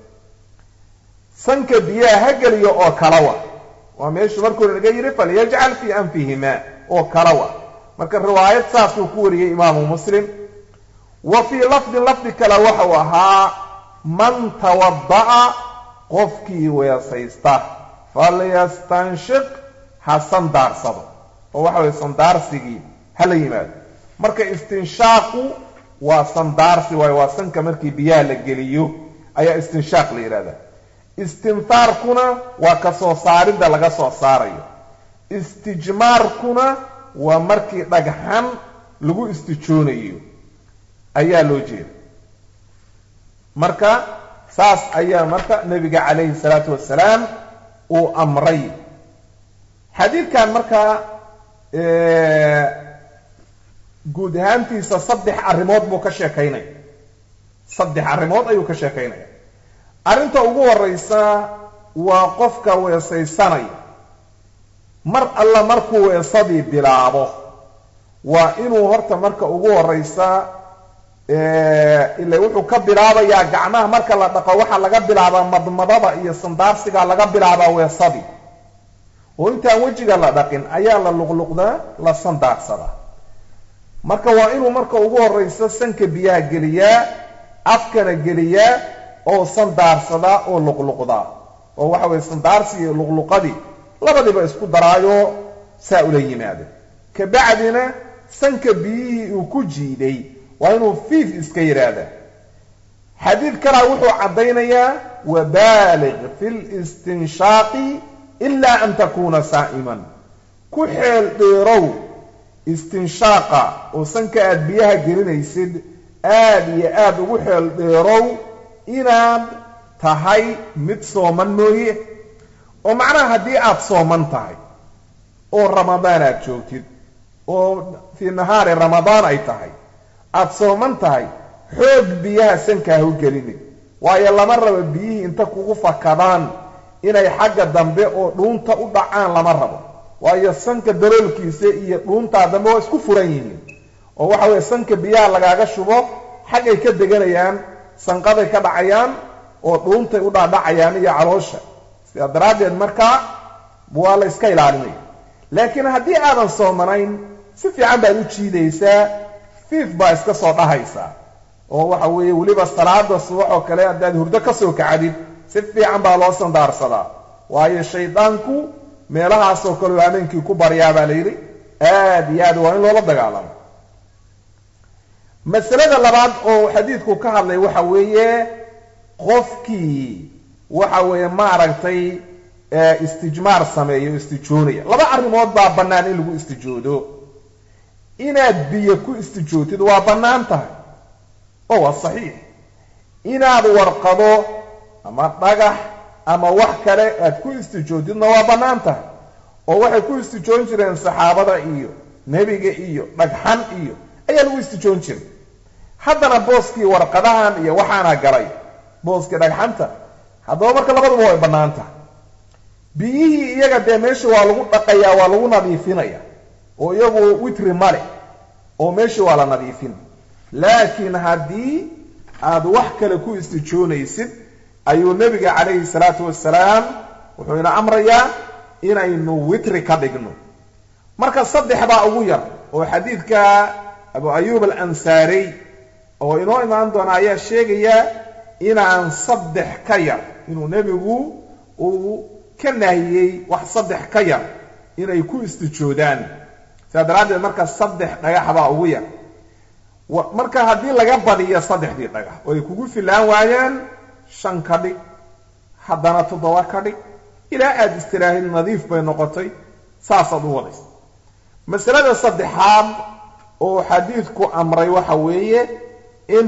sanka biyaha ha geliyo oo kalawa waa meeshuu markuu naga yidhi falyajcal fii anfihimaa oo kalawa marka riwaayad saasuu ku wariyey imaamu muslim wa fii lafdin lafdi kale waxau ahaa man tawada'a qofkii weesaysta falyastanshiq ha sandaarsado oo waxa weye sandaarsigii hala yimaado marka istinshaaqu waa sandaarsi waayo waa sanka markii biyaha la geliyo ayaa istinshaaq la yidhahdaa istinfaarkuna waa ka soo saaridda laga soo saarayo istijmaarkuna waa markii dhagxan lagu istijoonayo ayaa loo jeeda marka saas ayaa marka nebiga calayhi salaatu wasalaam uu amray xadiidkan markaa guud ahaantiisa saddex arrimood buu ka sheekaynaya saddex arrimood ayuu ka sheekaynaya arrinta ugu horeysa waa qofka weesaysanaya mar alla markuu weesadii bilaabo waa inuu horta marka ugu horeysa ila wuxuu ka bilaabayaa gacmaha marka la dhaqo waxaa laga bilaabaa madmadada iyo sandaarsiga laga bilaabaa weesadii oo intaan wejiga la dhaqin ayaa la luqluqdaa la sandaarsadaa marka waa inuu marka ugu horrayso sanka biyaha geliyaa afkana geliyaa oo sandaarsadaa oo luqluqdaa oo waxa weye sandaarsi iyo luqluqadii labadiiba isku daraayo saa ula yimaado kabacdina sanka biyihii uu ku jiiday waa inuu fiif iska yidhaahda xadiid kalaa wuxuu caddaynayaa wabaaliq fi listinshaaqi ilaa an takuuna saa'iman ku xeel dheerow istinshaaqa oo sanka aada biyaha gelinaysid aada iyo aada ugu xeel dheerow inaad tahay mid sooman mooye oo macnaha haddii aada sooman tahay oo ramadaan aad joogtid oo fii nahaari ramadaan ay tahay aada sooman tahay xoog biyaha sanka ha u gelinin waayo lama rabo biyihii inta kugu fakadaan inay xagga dambe oo dhuunta u dhacaan lama rabo waayo sanka daloolkiisa iyo dhuuntaa dambe waa isku furan yihiin oo waxa weeye sanka biyaha lagaaga shubo xaggay ka deganayaan sanqaday ka dhacayaan oo dhuuntay u dhaadhacayaan iyo caloosha sidaa daraaddeed markaa waa la iska ilaalinaya laakiin haddii aadan soomanayn si fiican baad u jiidaysaa fiif baa iska soo dhahaysaa oo waxa weeye weliba salaada subax oo kale haddaad hurdo ka soo kacdid si fiican baa loo sandaarsadaa waayo shaydaanku meelahaasoo kale oo habeenkii ku baryaa baa la yidhi aad iyo aad waa in loola dagaalamo masalada labaad oo xadiidku ka hadlay waxa weeye qofkii waxa weeye maaragtay istijmaar sameeyo istijoonaya laba arrimood baa bannaan in lagu istijoodo inaad biyo ku istijootid waa bannaan tahay oo waa saxiix inaad warqado ama dhagax ama wax kale aad ku istijootidna waa bannaan tahay oo waxay ku istijoon jireen saxaabada iyo nebiga iyo dhagxan iyo ayaa lagu istijoon jiray haddana booskii warqadahan iyo waxaana galay booskii dhagxanta haddaba marka labaduba way bannaan tahay biyihii iyaga dee meesha waa lagu dhaqayaa waa lagu nadiifinaya oo iyagu witri male oo meeshii waa la nadiifin laakiin haddii aad wax kale ku istijoonaysid ayuu nebiga calayhi salaatu wasalaam wuxuu ina amrayaa inaynu witri ka dhigno marka saddex baa ugu yar oo xadiidka abu ayuub alansaariy oo inoo imaan doona ayaa sheegaya inaan saddex ka yar inuu nebigu uu ka nahiyey wax saddex ka yar inay ku istijoodaan sidaa daraaddeed marka saddex dhagax baa ugu yar marka haddii laga badiyo saddexdii dhagax oo ay kugu filaan waayaan shan ka dhig haddana toddoba ka dhig ilaa aada istiraahid nadiif bay noqotay saasaad u wadaysa masalada saddexaad oo xadiidku amray waxa weeye in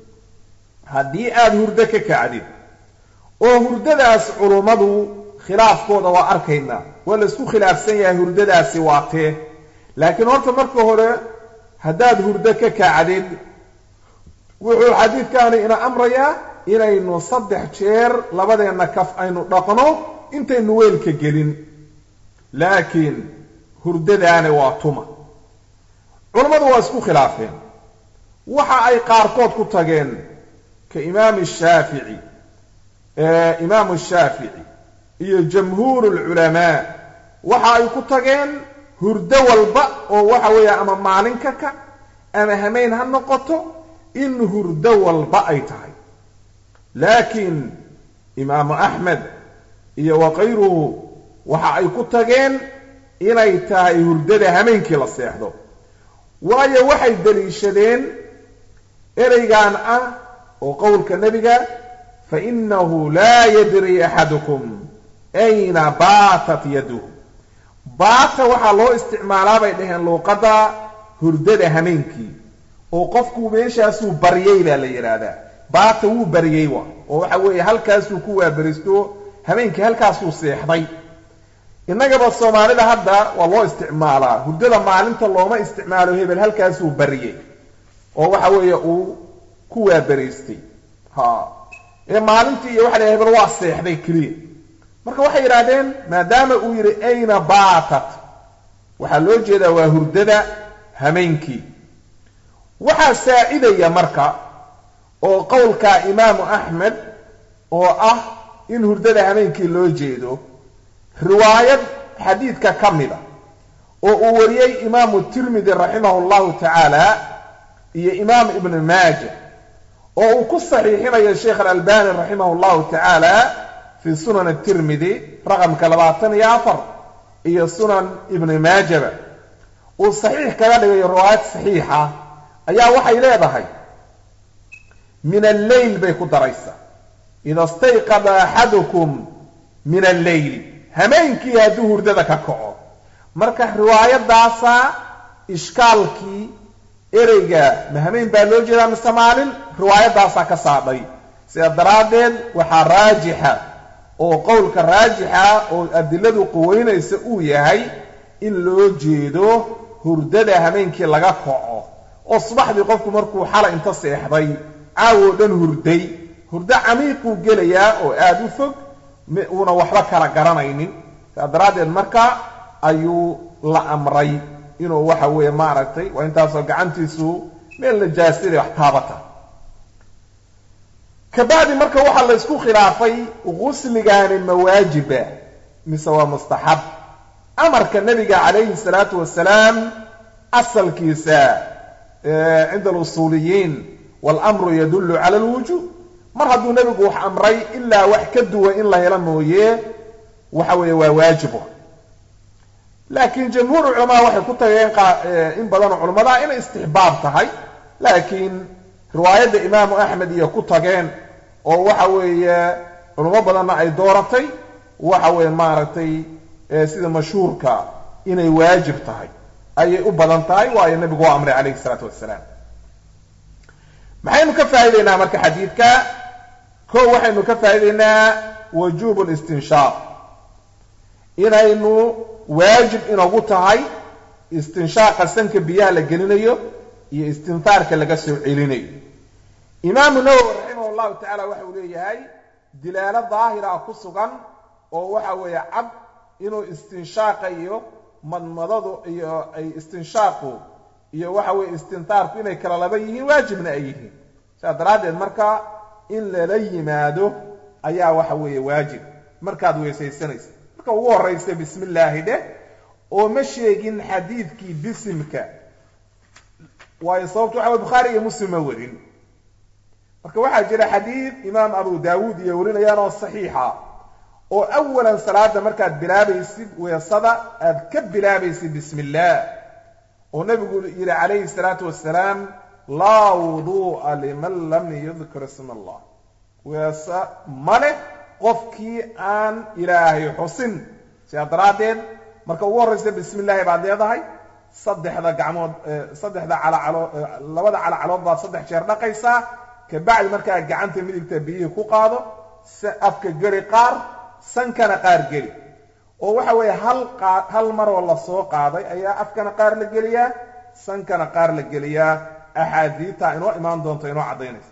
haddii aada hurdo ka kacdid oo hurdadaas culummadu khilaafkooda waa arkaynaa waa la isku khilaafsan yahay hurdadaasi waa tee laakiin horta marka hore haddaad hurdo ka kacdid wuxuu xadiidkaani ina amrayaa inaynu saddex jeer labadeenna kaf aynu dhaqno intaynu weelka gelin laakiin hurdadaani waa tuma culammadu waa isku khilaafeen waxa ay qaarkood ku tageen ka imaami shaafici imaamu shaafici iyo jamhuuru lculamaa waxa ay ku tageen hurdo walba oo waxa weeye ama maalin ka kac ama hameyn ha noqoto in hurdo walba ay tahay laakiin imaamu axmed iyo wakayruhu waxa ay ku tageen inay tahay hurdada hameenkii la seexdo waayo waxay daliishadeen ereygan ah oo qowlka nebiga fainahu laa yadri axadukum ayna baatat yaduhu baata waxaa loo isticmaalaa bay dhaheen luuqadda hurdada hameenkii oo qofku meeshaasuu baryey baa la yidhaahdaa baata wuu baryey wa oo waxa weeye halkaasuu ku waaberisto hameenkii halkaasuu seexday innagaba soomaalida hadda waa loo isticmaalaa hurdada maalinta looma isticmaalo hebel halkaasuu baryey oo waxa weeye uu ku waaberaystay ha ee maalintii iyo waxa la hebel waa seexday keliya marka waxay yidhaahdeen maadaama uu yidhi ayna baatat waxaa loo jeedaa waa hurdada hameenkii waxaa saacidaya marka oo qowlka imaamu axmed oo ah in hurdada hameenkii loo jeedo riwaayad xadiidka ka mida oo uu wariyey imaamu tirmidi raximahu llahu tacaala iyo imaam ibnu maaja oo uu ku saxiixinayo sheekh alalbani raximah llahu tacaala fi sunan tirmidi raqamka labaatan iyo afar iyo sunan ibni maajaba uu saxiix kaga dhigayo riwaayad saxiixa ayaa waxay leedahay min alleyl bay ku daraysaa ida stayqada axadukum min alleyli hameenkii hadduu hurdada ka kaco marka riwaayadaasa ishkaalkii ereyga ma hameen baa loo jeedaa mise maalin riwaayadaasaa ka saadhay sidaa daraaddeed waxaa raajixa oo qowlka raajixa oo adiladu quweynaysa uu yahay in loo jeedo hurdada hameenkii laga kaco oo subaxdii qofku markuu xalay inta seexday caawoo dhan hurday hurdo camiiquu gelayaa oo aada u fog uuna waxba kala garanaynin saa daraaddeed marka ayuu la amray inuu waxa weeye maaragtay waa intaasoo gacantiisu meel najaasida wax taabata kabacdi marka waxaa la ysku khilaafay gusligaani ma waajiba mise waa mustaxab amarka nabiga calayhi salaatu wasalaam asalkiisa cinda alusuuliyiin waalamru yadullu cala alwujuub mar hadduu nebigu wax amray ilaa wax ka duwan in la helo mooye waxa weeye waa waajibo laakiin jamhuur culamaa waxay ku tageen in badanoo culamada inay istixbaab tahay laakiin riwaayadda imaamu axmed iyo ku tageen oo waxa weeye culamo badanna ay dooratay waxa weeye maaragtay sida mashhuurka inay waajib tahay ayay u badan tahay waayo nebigu waa amray calayhi isalaatu wassalaam maxaynu ka faa'idaynaa marka xadiidka ko waxaynu ka faa'idaynaa wujuubu listinshaaq inaynu waajib inagu tahay istinshaaqa sanka biyaha la gelinayo iyo istinfaarka laga soo celinayo imaamu nawowi raximah llahu tacala waxa uu leeyahay dilaalo daahira ku sugan oo waxa weeye cad inuu istinshaaqa iyo madmadadu iyo ay istinshaaqu iyo waxa weeye istintaarku inay kala laba yihiin waajibna ay yihiin sidaa daraaddeed marka in lala yimaado ayaa waxa weeye waajib markaad weysaysanaysa marka ugu horraysa bismi illaahi dheh oo ma sheegin xadiidkii bisimka waayo sababtu waxa weye bukhaari iyo muslim ma warin marka waxaa jira xadiid imaam abu daawuud iyo warinayaan oo saxiixa oo awalan salaada markaad bilaabaysid weesada aad ka bilaabaysid bismi illaah oo nebigu yidhi calayhi salaatu wasalaam laa wuduu'a liman lam yudkir isma allah weese ma leh qofkii aan ilaahay xusin sidaa daraaddeed marka ugu horraysa bismi illaahi baad leedahay saddexda gacmood saddexda calacalo labada calacalood baad saddex jeer dhaqaysaa kabacdi markaa gacanta midigta biyihii ku qaado afka geli qaar sankana qaar geli oo waxa weeye hal qaa hal maroo lasoo qaaday ayaa afkana qaar la geliyaa sankana qaar la geliyaa axaadiidta inoo imaan doonto inoo caddaynaysa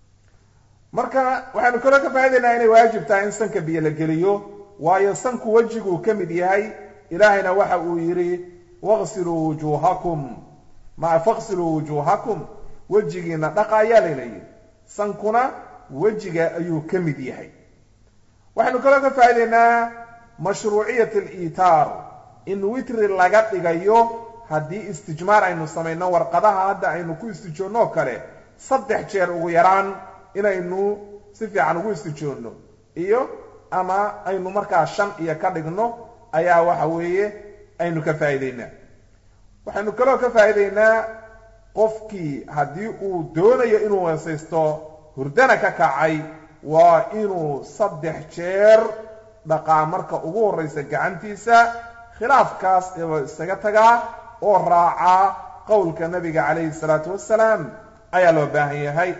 marka waxaynu kaloo ka faa'idaynaa inay waajib tahay in sanka biyo la geliyo waayo sanku wejiguu ka mid yahay ilaahayna waxa uu yidhi waqsiluu wujuuhakum ma faqsiluu wujuuhakum wejigiina dhaqa ayaa layna yidhi sankuna wejiga ayuu ka mid yahay waxaynu kaloo ka faa'idaynaa mashruuciyat aliitaar in witri laga dhigayo haddii istijmaar aynu samayno warqadaha hadda aynu ku istijoonno oo kale saddex jeer ugu yaraan inaynu si fiican ugu istijoonno iyo ama aynu markaa shan iyo ka dhigno ayaa waxa weeye aynu ka faa'idaynaa waxaynu kaloo ka faa'idaynaa qofkii haddii uu doonayo inuu weesaysto hurdana ka kacay waa inuu saddex jeer dhaqaa marka ugu horraysa gacantiisa khilaafkaas ee isaga tagaa oo raacaa qowlka nabiga calayhi salaatu wasalaam ayaa loo baahan yahay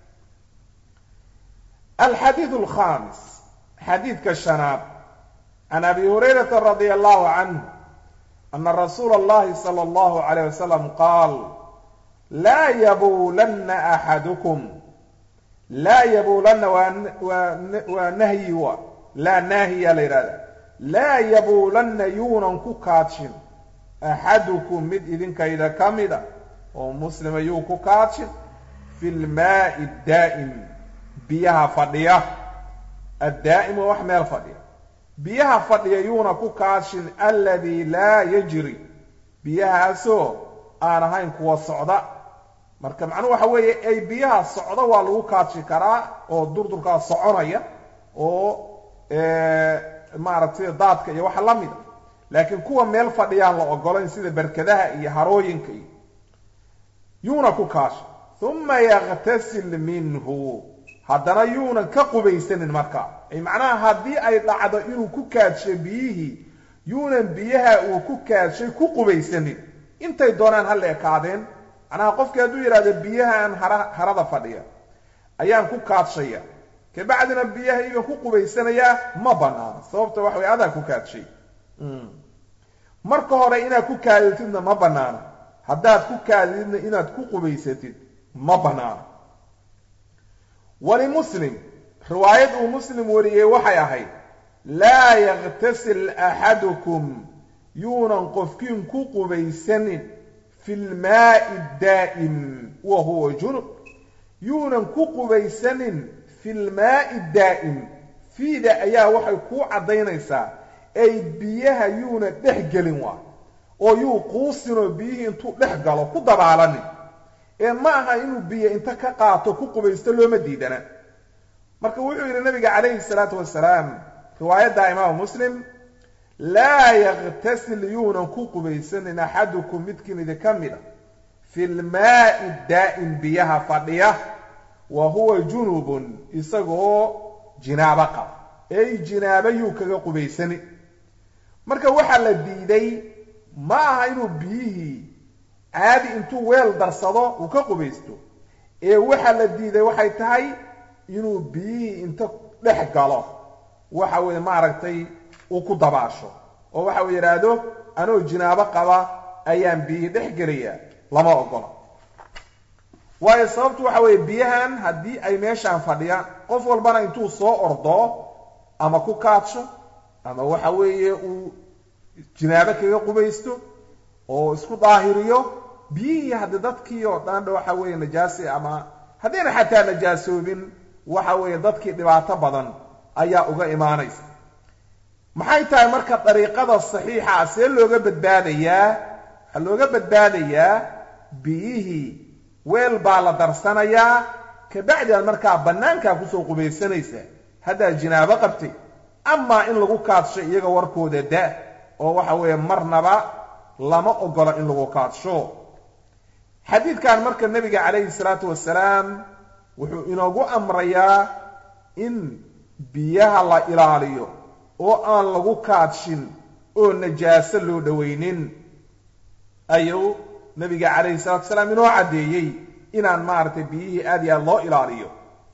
alxadiid alkhamis xadiidka shanaad can abi hurayrata radia allahu canhu ana rasuula allahi sala allahu calayh wasalam qaal laa yabuulanna axadukum laa yabuulanna waa nahyi wa laa naahiya la yidhahda laa yabuulanna yuunan ku kaadshin axadukum mid idinkayda ka mida oo muslima yuu ku kaadshin fi lmaa'i daa'im biyaha fadhiya addaa'im waa wax meel fadhiya biyaha fadhiya yuuna ku kaashin alladii laa yajri biyahaasoo aan ahayn kuwa socda marka macnuhu waxa weeye ay biyaha socda waa lagu kaashi karaa oo durdurkaa soconaya oo maaragtay daadka iyo waxa la mida laakiin kuwa meel fadhiyaan la ogolayn sida berkadaha iyo harooyinka iyo yuuna ku kaasha uma yaktasil minhu haddana yuunan ka qubaysanin markaa ay macnaha haddii ay dhacdo inuu ku kaadsho biyihii yuunan biyaha uu ku kaadshay ku qubaysanin intay doonaan ha la ekaadeen macnaha qofkii hadduu yidhahdo biyahaan hara harada fadhiya ayaan ku kaadshaya kabacdina biyaha igan ku qubaysanayaa ma banaano sababta waxa way adaa ku kaadshay marka hore inaad ku kaaditidna ma banaano haddaad ku kaadididna inaad ku qubaysatid ma banaano walimuslim riwaayad uu muslim wariyey waxay ahayd laa yaktasil axadukum yuunan qofkiin ku qubaysanin fi lmaai daa'im wa huwa junub yuunan ku qubaysanin fi lmaai daa'im fiida ayaa waxay kuu caddaynaysaa ay biyaha yuuna dhex gelin waa oo yuu quusinoo biyihii intuu dhex galo ku dabaalanin ee ma aha inuu biyo inta ka qaato ku qubaysto looma diidana marka wuxuu yidhi nabiga calayhi salaatu wasalaam riwaayadda imaamu muslim laa yaktasil yuunan ku qubaysanin axadukum midkiin idinka mid a fi lmaai daa'im biyaha fadhiya wa huwa junubun isagoo jinaabo qaba ey jinaabo yuu kaga qubaysani marka waxaa la diiday ma aha inuu biyihii caadi intuu weel darsado uu ka qubaysto ee waxaa la diiday waxay tahay inuu biyihii inta dhex galo waxa weeye maaragtay uu ku dabaasho oo waxa uu yidhaahdo anoo jinaabo qaba ayaan biyihii dhex gelaya lama ogola waayo sababtu waxa weeye biyahan haddii ay meeshaan fadhiyaan qof walbana intuu soo ordo ama ku kaadsho ama waxa weeye uu jinaabo kaga qubaysto oo isku daahiriyo biyihii haddi dadkii oo dhan waxa weeye najaasi ama haddayna xataa najaasoobin waxa weeye dadkii dhibaato badan ayaa uga imaanaysa maxay tahay marka dariiqada saxiixa see looga badbaadayaa waxaa looga badbaadayaa biyihii weel baa la darsanayaa kabacdi aad markaa bannaankaa kusoo qubaysanaysaa haddaad jinaabo qabtay amaa in lagu kaadsho iyaga warkooda da oo waxa weeye marnaba lama ogolo in lagu kaadsho xadiidkan marka nebiga calayhi salaatu wasalaam wuxuu inoogu amrayaa in biyaha la ilaaliyo oo aan lagu kaadshin oo najaaso loo dhowaynin ayuu nebiga calayhi salatu wasalaam inoo caddeeyey inaan maaragtay biyihii aad iyo aad loo ilaaliyo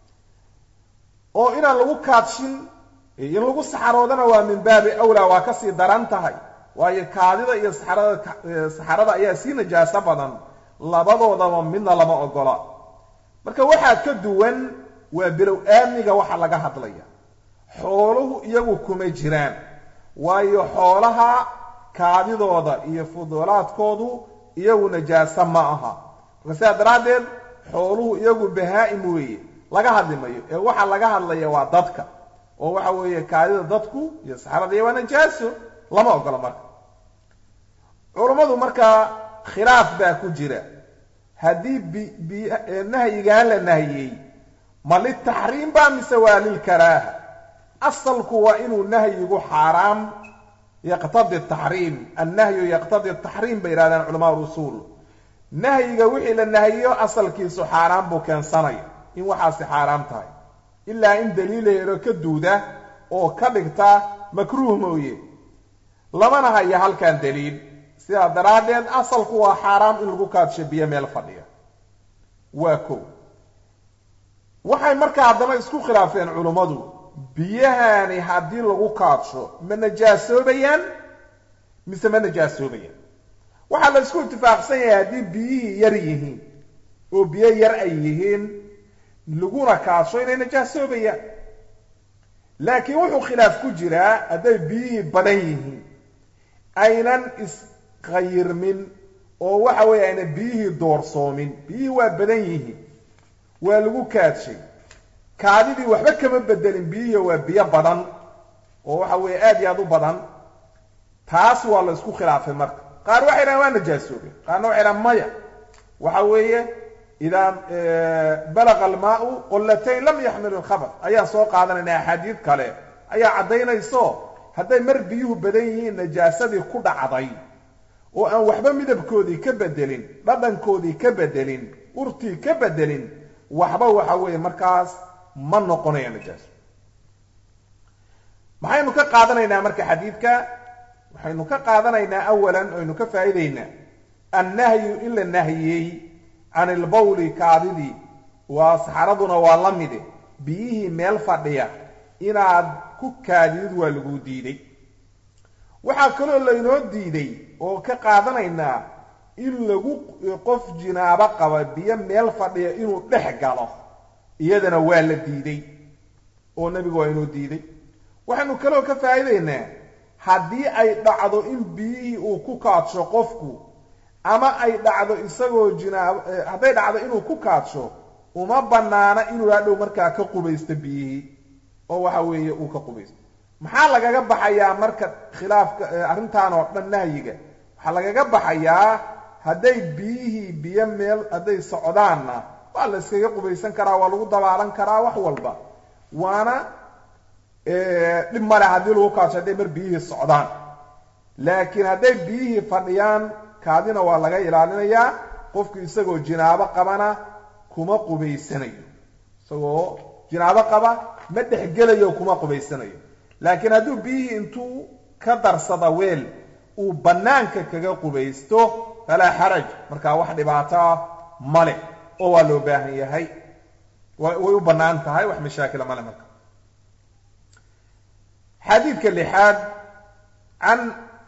oo inaan lagu kaadshin in lagu saxaroodana waa min baabi awlaa waa kasii daran tahay waayo kaadida iyo saxarada saxarada ayaa sii najaaso badan labadoodaba midna lama ogola marka waxaa ka duwan waa bilow aamniga waxa laga hadlaya xooluhu iyagu kuma jiraan waayo xoolaha kaadidooda iyo fuduulaadkoodu iyagu najaaso ma aha marka sidaa daraaddeed xooluhu iyagu bahaa-im weeye laga hadli mayo ee waxa laga hadlaya waa dadka oo waxa weeye kaadida dadku iyo saxarada iyo waa najaaso lama ogola marka culummadu markaa khilaaf baa ku jira haddii bi nahyigaan la nahiyey ma litaxriim baa mise waa lilkaraaha asalku waa inuu nahyigu xaaraam yaqtadi taxriim annahyu yaqtadi taxriim bay yidhahdeen culamaa usuul nahyiga wixii la nahiyo asalkiisu xaaraan buu keensanaya in waxaasi xaaraam tahay ilaa in daliil helo ka duuda oo ka dhigta makruuh mooye lamana haya halkan daliil sidaa daraaddeed asalku waa xaaraam in lagu kaadsho biyo meel fadhiya waa kow waxay markaa haddana isku khilaafeen culummadu biyahani haddii lagu kaadsho ma najaasoobayaan mise ma najaasoobayaan waxaa la isku itifaaqsan yahay haddii biyihii yar yihiin oo biyo yar ay yihiin laguna kaadsho inay najaasoobayaan laakiin wuxuu khilaaf ku jiraa hadday biyihii badan yihiin aynan iskhayirmin oo waxa weeye ayna biyihii doorsoomin biyihii waa badan yihiin waa lagu kaadshay kaadidii waxba kama bedelin biyihii waa biyo badan oo waxa weeye aad iyo aad u badan taas waa la isku khilaafay marka qaar waxay dhahan waa najaasoobeen qaarna waxay dhahan maya waxa weeye idaa balaqa almaau qollatayn lam yaxmil ilkhabar ayaan soo qaadanayna axaadiid kale ayaa caddaynayso hadday mar biyuhu badan yihiin najaasadii ku dhacday oo aan waxba midabkoodii ka bedelin dhadhankoodii ka bedelin urtii ka bedelin waxba waxa weeye markaas ma noqonaya najaaso maxaynu ka qaadanaynaa marka xadiidka waxaynu ka qaadanaynaa awalan oynu ka faa'iidaynaa annahyu in la nahiyey can ilbawli kaadidii waa saxaraduna waa la mide biyihii meel fadhiya inaad ku kaadidid waa lagu diiday waxaa kaloo laynoo diiday oo ka qaadanaynaa in lagu qof jinaabo qaba biyo meel fadhiya inuu dhex galo iyadana waa la diiday oo nebigu waa inoo diiday waxaynu kaloo ka faa'iidaynaa haddii ay dhacdo in biyihii uu ku kaadsho qofku ama ay dhacdo isagoo jinaabo hadday dhacdo inuu ku kaadsho uma bannaana inuu hadhow markaa ka qubaysto biyihii oo waxa weeye uu ka qubaysto maxaa lagaga baxayaa marka khilaafka arrintan oo dhan nahyiga waxaa lagaga baxayaa hadday biyihii biyo meel hadday socdaanna waa la iskaga qubaysan karaa waa lagu dabaalan karaa wax walba waana dhib male haddii lagu kaadsho hadday mar biyihii socdaan laakiin hadday biyihii fadhiyaan kaadina waa laga ilaalinayaa qofku isagoo jinaabo qabana kuma qubaysanayo isagoo jinaabo qaba ma dhexgelayo kuma qubaysanayo laakiin hadduu biyihii intuu ka darsada weel uu bannaanka kaga qubaysto falaa xaraj markaa wax dhibaato ah male oo waa loo baahan yahay way u bannaan tahay wax mashaakila male marka xadiidka lixaad can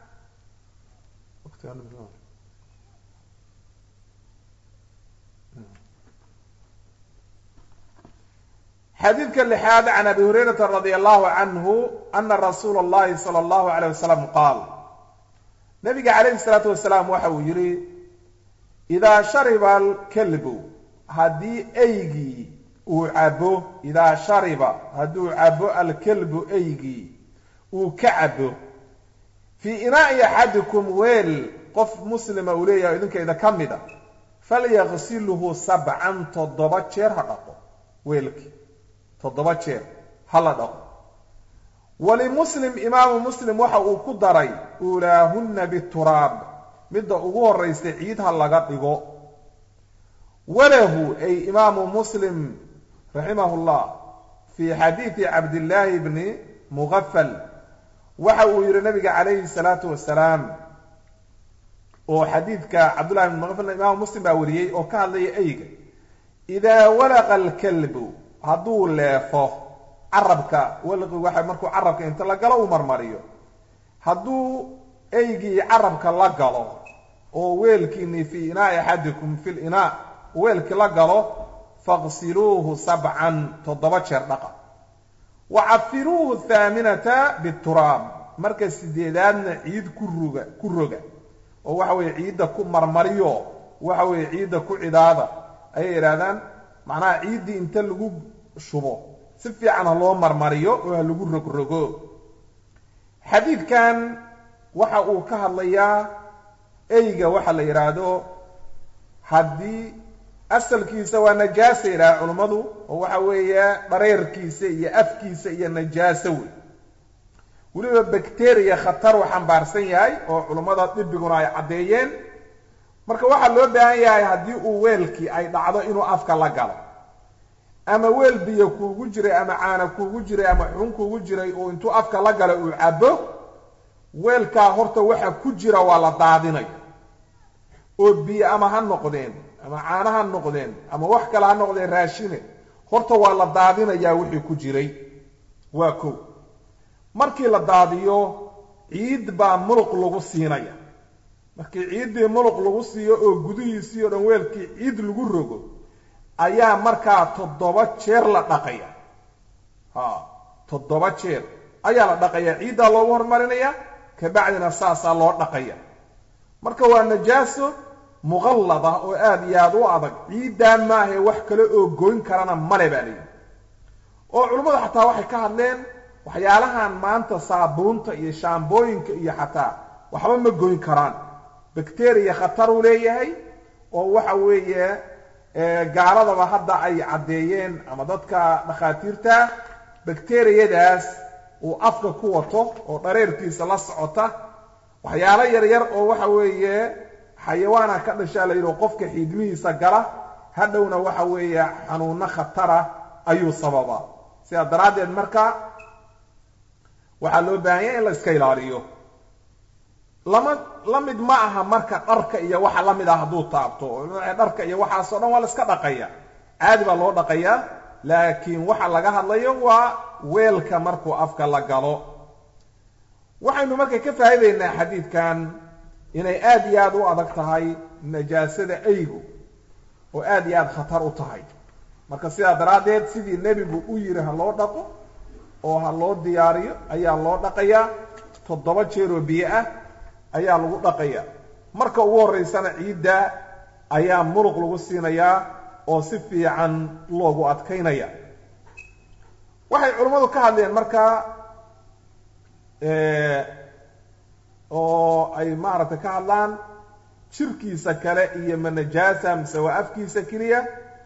xadiidka lixaad can abi hurayrata radi allahu canhu ana rasuula اllahi salى اllahu alayh wasalam qaal nabiga calayhi salaatu wasalaam waxa uu yidhi idaa shariba alkalbu haddii eygii uu cabo idaa shariba hadduu cabo alkalbu eygii uu ka cabo fii inaa'i axadikum weel qof muslima uu leeyahay idinkayda ka mid a falyaqsilhu sabcan toddoba jeer ha dhaqo weelkii toddoba jeer ha la dhaqo walimuslim imaamu muslim waxa uu ku daray uulaahunna bituraab midda ugu horraysa ciid ha laga dhigo walahu ay imaamu muslim raximahu llah fii xadiidi cabdillaahi bni mugafal waxa uu yidhi nabiga calayhi salaatu wasalaam oo xadiidka cabdullahi bni mugafalna imaamu muslim baa wariyey oo ka hadlaya eyga idaa walaqa alkalbu hadduu leefo carabka walqi waxa markuu carabka inta la galo uu marmariyo hadduu eygii carabka la galo oo weelkiini fii inaa'i axadikum fi linaa weelkii la galo faqsiluuhu sabcan toddoba jeer dhaqa wa cafiruuhu thaaminata bituraab marka sideedaadna ciid ku ruga ku roga oo waxa weeye ciidda ku marmariyo waxa weeye ciidda ku cidaada ayay idhahdaan macnaha ciiddii inta lagu shubo si fiican ha loo marmariyo oo ha lagu rogrogo xadiidkan waxa uu ka hadlayaa eyga waxa la yidhaahdo haddii asalkiisa waa najaasa yidhaha culummadu oo waxa weeye dhareerkiisa iyo afkiisa iyo najaaso wey weliba bacteria khatar uu xambaarsan yahay oo culummada dhibiguna ay caddeeyeen marka waxaa loo baahan yahay haddii uu weelkii ay dhacdo inuu afka la galo ama weel biyo kuugu jiray ama caana kuugu jiray ama xun kuugu jiray oo intuu afka la galo uu cabo weelkaa horta waxa ku jira waa la daadinaya oo biyo ama ha noqdeen ama caana ha noqdeen ama wax kale ha noqdeen raashine horta waa la daadinayaa wixii ku jiray waa kow markii la daadiyo ciid baa muluq lagu siinaya markii ciiddii muluq lagu siiyo oo gudihiisii o dhan weelkii ciid lagu rogo ayaa markaa toddoba jeer la dhaqaya ha toddoba jeer ayaa la dhaqaya ciiddaa loogu hormarinaya kabacdina saasaa loo dhaqaya marka waa najaaso muqallada oo aada iyo aada u adag ciiddaa maahae wax kale oo goyn karana male baa layidhi oo culimmadu xataa waxay ka hadleen waxyaalahan maanta saabuunta iyo shaambooyinka iyo xataa waxba ma goyn karaan bakteriya khataruu leeyahay oo waxa weeye gaaladaba hadda ay caddeeyeen ama dadka dhakhaatiirta bakteriyadaas uu afka ku wato oo dhareerkiisa la socota waxyaalo yaryar oo waxa weeye xayawaana ka dhashaa la yidhi qofka xiidmihiisa gala hadhowna waxa weeye xanuuno khatara ayuu sababaa sidaa daraaddeed marka waxaa loo baahan yahay in la iska ilaaliyo lama la mid ma aha marka dharka iyo waxa la mid ah hadduu taabto dharka iyo waxaasoo dhan waa la iska dhaqaya caadi baa loo dhaqayaa laakiin waxa laga hadlayo waa weelka markuu afka la galo waxaynu marka ka faa'iidaynaa xadiidkan inay aad iyo aad u adag tahay najaasada aygu oo aad iyo aad khatar u tahay marka sidaa daraaddeed sidii nebigu u yidhi ha loo dhaqo oo ha loo diyaariyo ayaa loo dhaqayaa toddoba jeeroo biyo ah ayaa lagu dhaqaya marka ugu horraysana ciidda ayaa muruq lagu siinayaa oo si fiican loogu adkaynaya waxay culimmadu ka hadleen marka oo ay maaragtay ka hadlaan jirkiisa kale iyo ma najaasa mise waa afkiisa keliya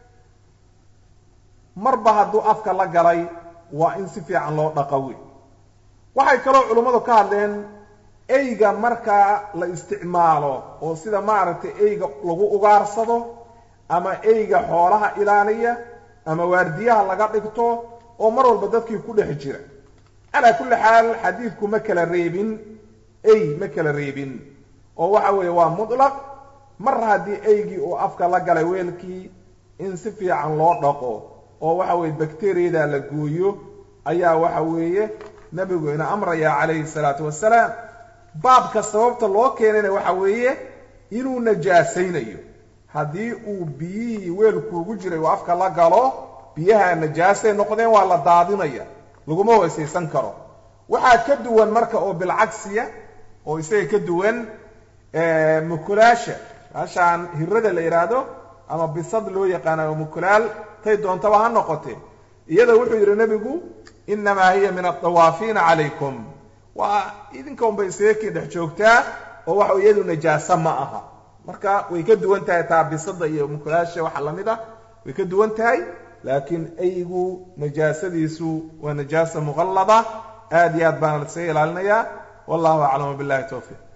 marba hadduu afka la galay waa in si fiican loo dhaqawi waxay kaloo culimmadu ka hadleen eyga markaa la isticmaalo oo sida maaragtay eyga lagu ugaarsado ama eyga xoolaha ilaaliya ama waardiyaha laga dhigto oo mar walba dadkii ku dhex jira calaa kulli xaal xadiidku ma kala reebin ey ma kala reebin oo waxa weeye waa mutlaq mar haddii eygii uu afka la galay weelkii in si fiican loo dhaqo oo waxa weeye bakteriyada la gooyo ayaa waxa weeye nebigu ina amraya calayhi salaatu wasalaam baabka sababta loo keenayna waxa weeye inuu najaasaynayo haddii uu biyihii weelkuugu jiray uu afka la galo biyaha najaasay noqdeen waa la daadinaya laguma weysaysan karo waxaa ka duwan marka oo bilcagsiya oo isaga ka duwan mukulaasha meeshaan hirada la yidhaahdo ama bisad loo yaqaana oo mukulaal tay doontaba ha noqotee iyada wuxuu yidhi nebigu innamaa hiya min adawaafiina calaykum waa idinka unbay isaga kii dhex joogtaa oo waxa iyadu najaaso ma aha marka way ka duwan tahay taa bisada iyo mukulaasha waxa lamid ah way ka duwan tahay laakiin aygu najaasadiisu waa najaasa muqallada aad iyo aad baana la isaga ilaalinayaa wallahu aclam billahi towfiiq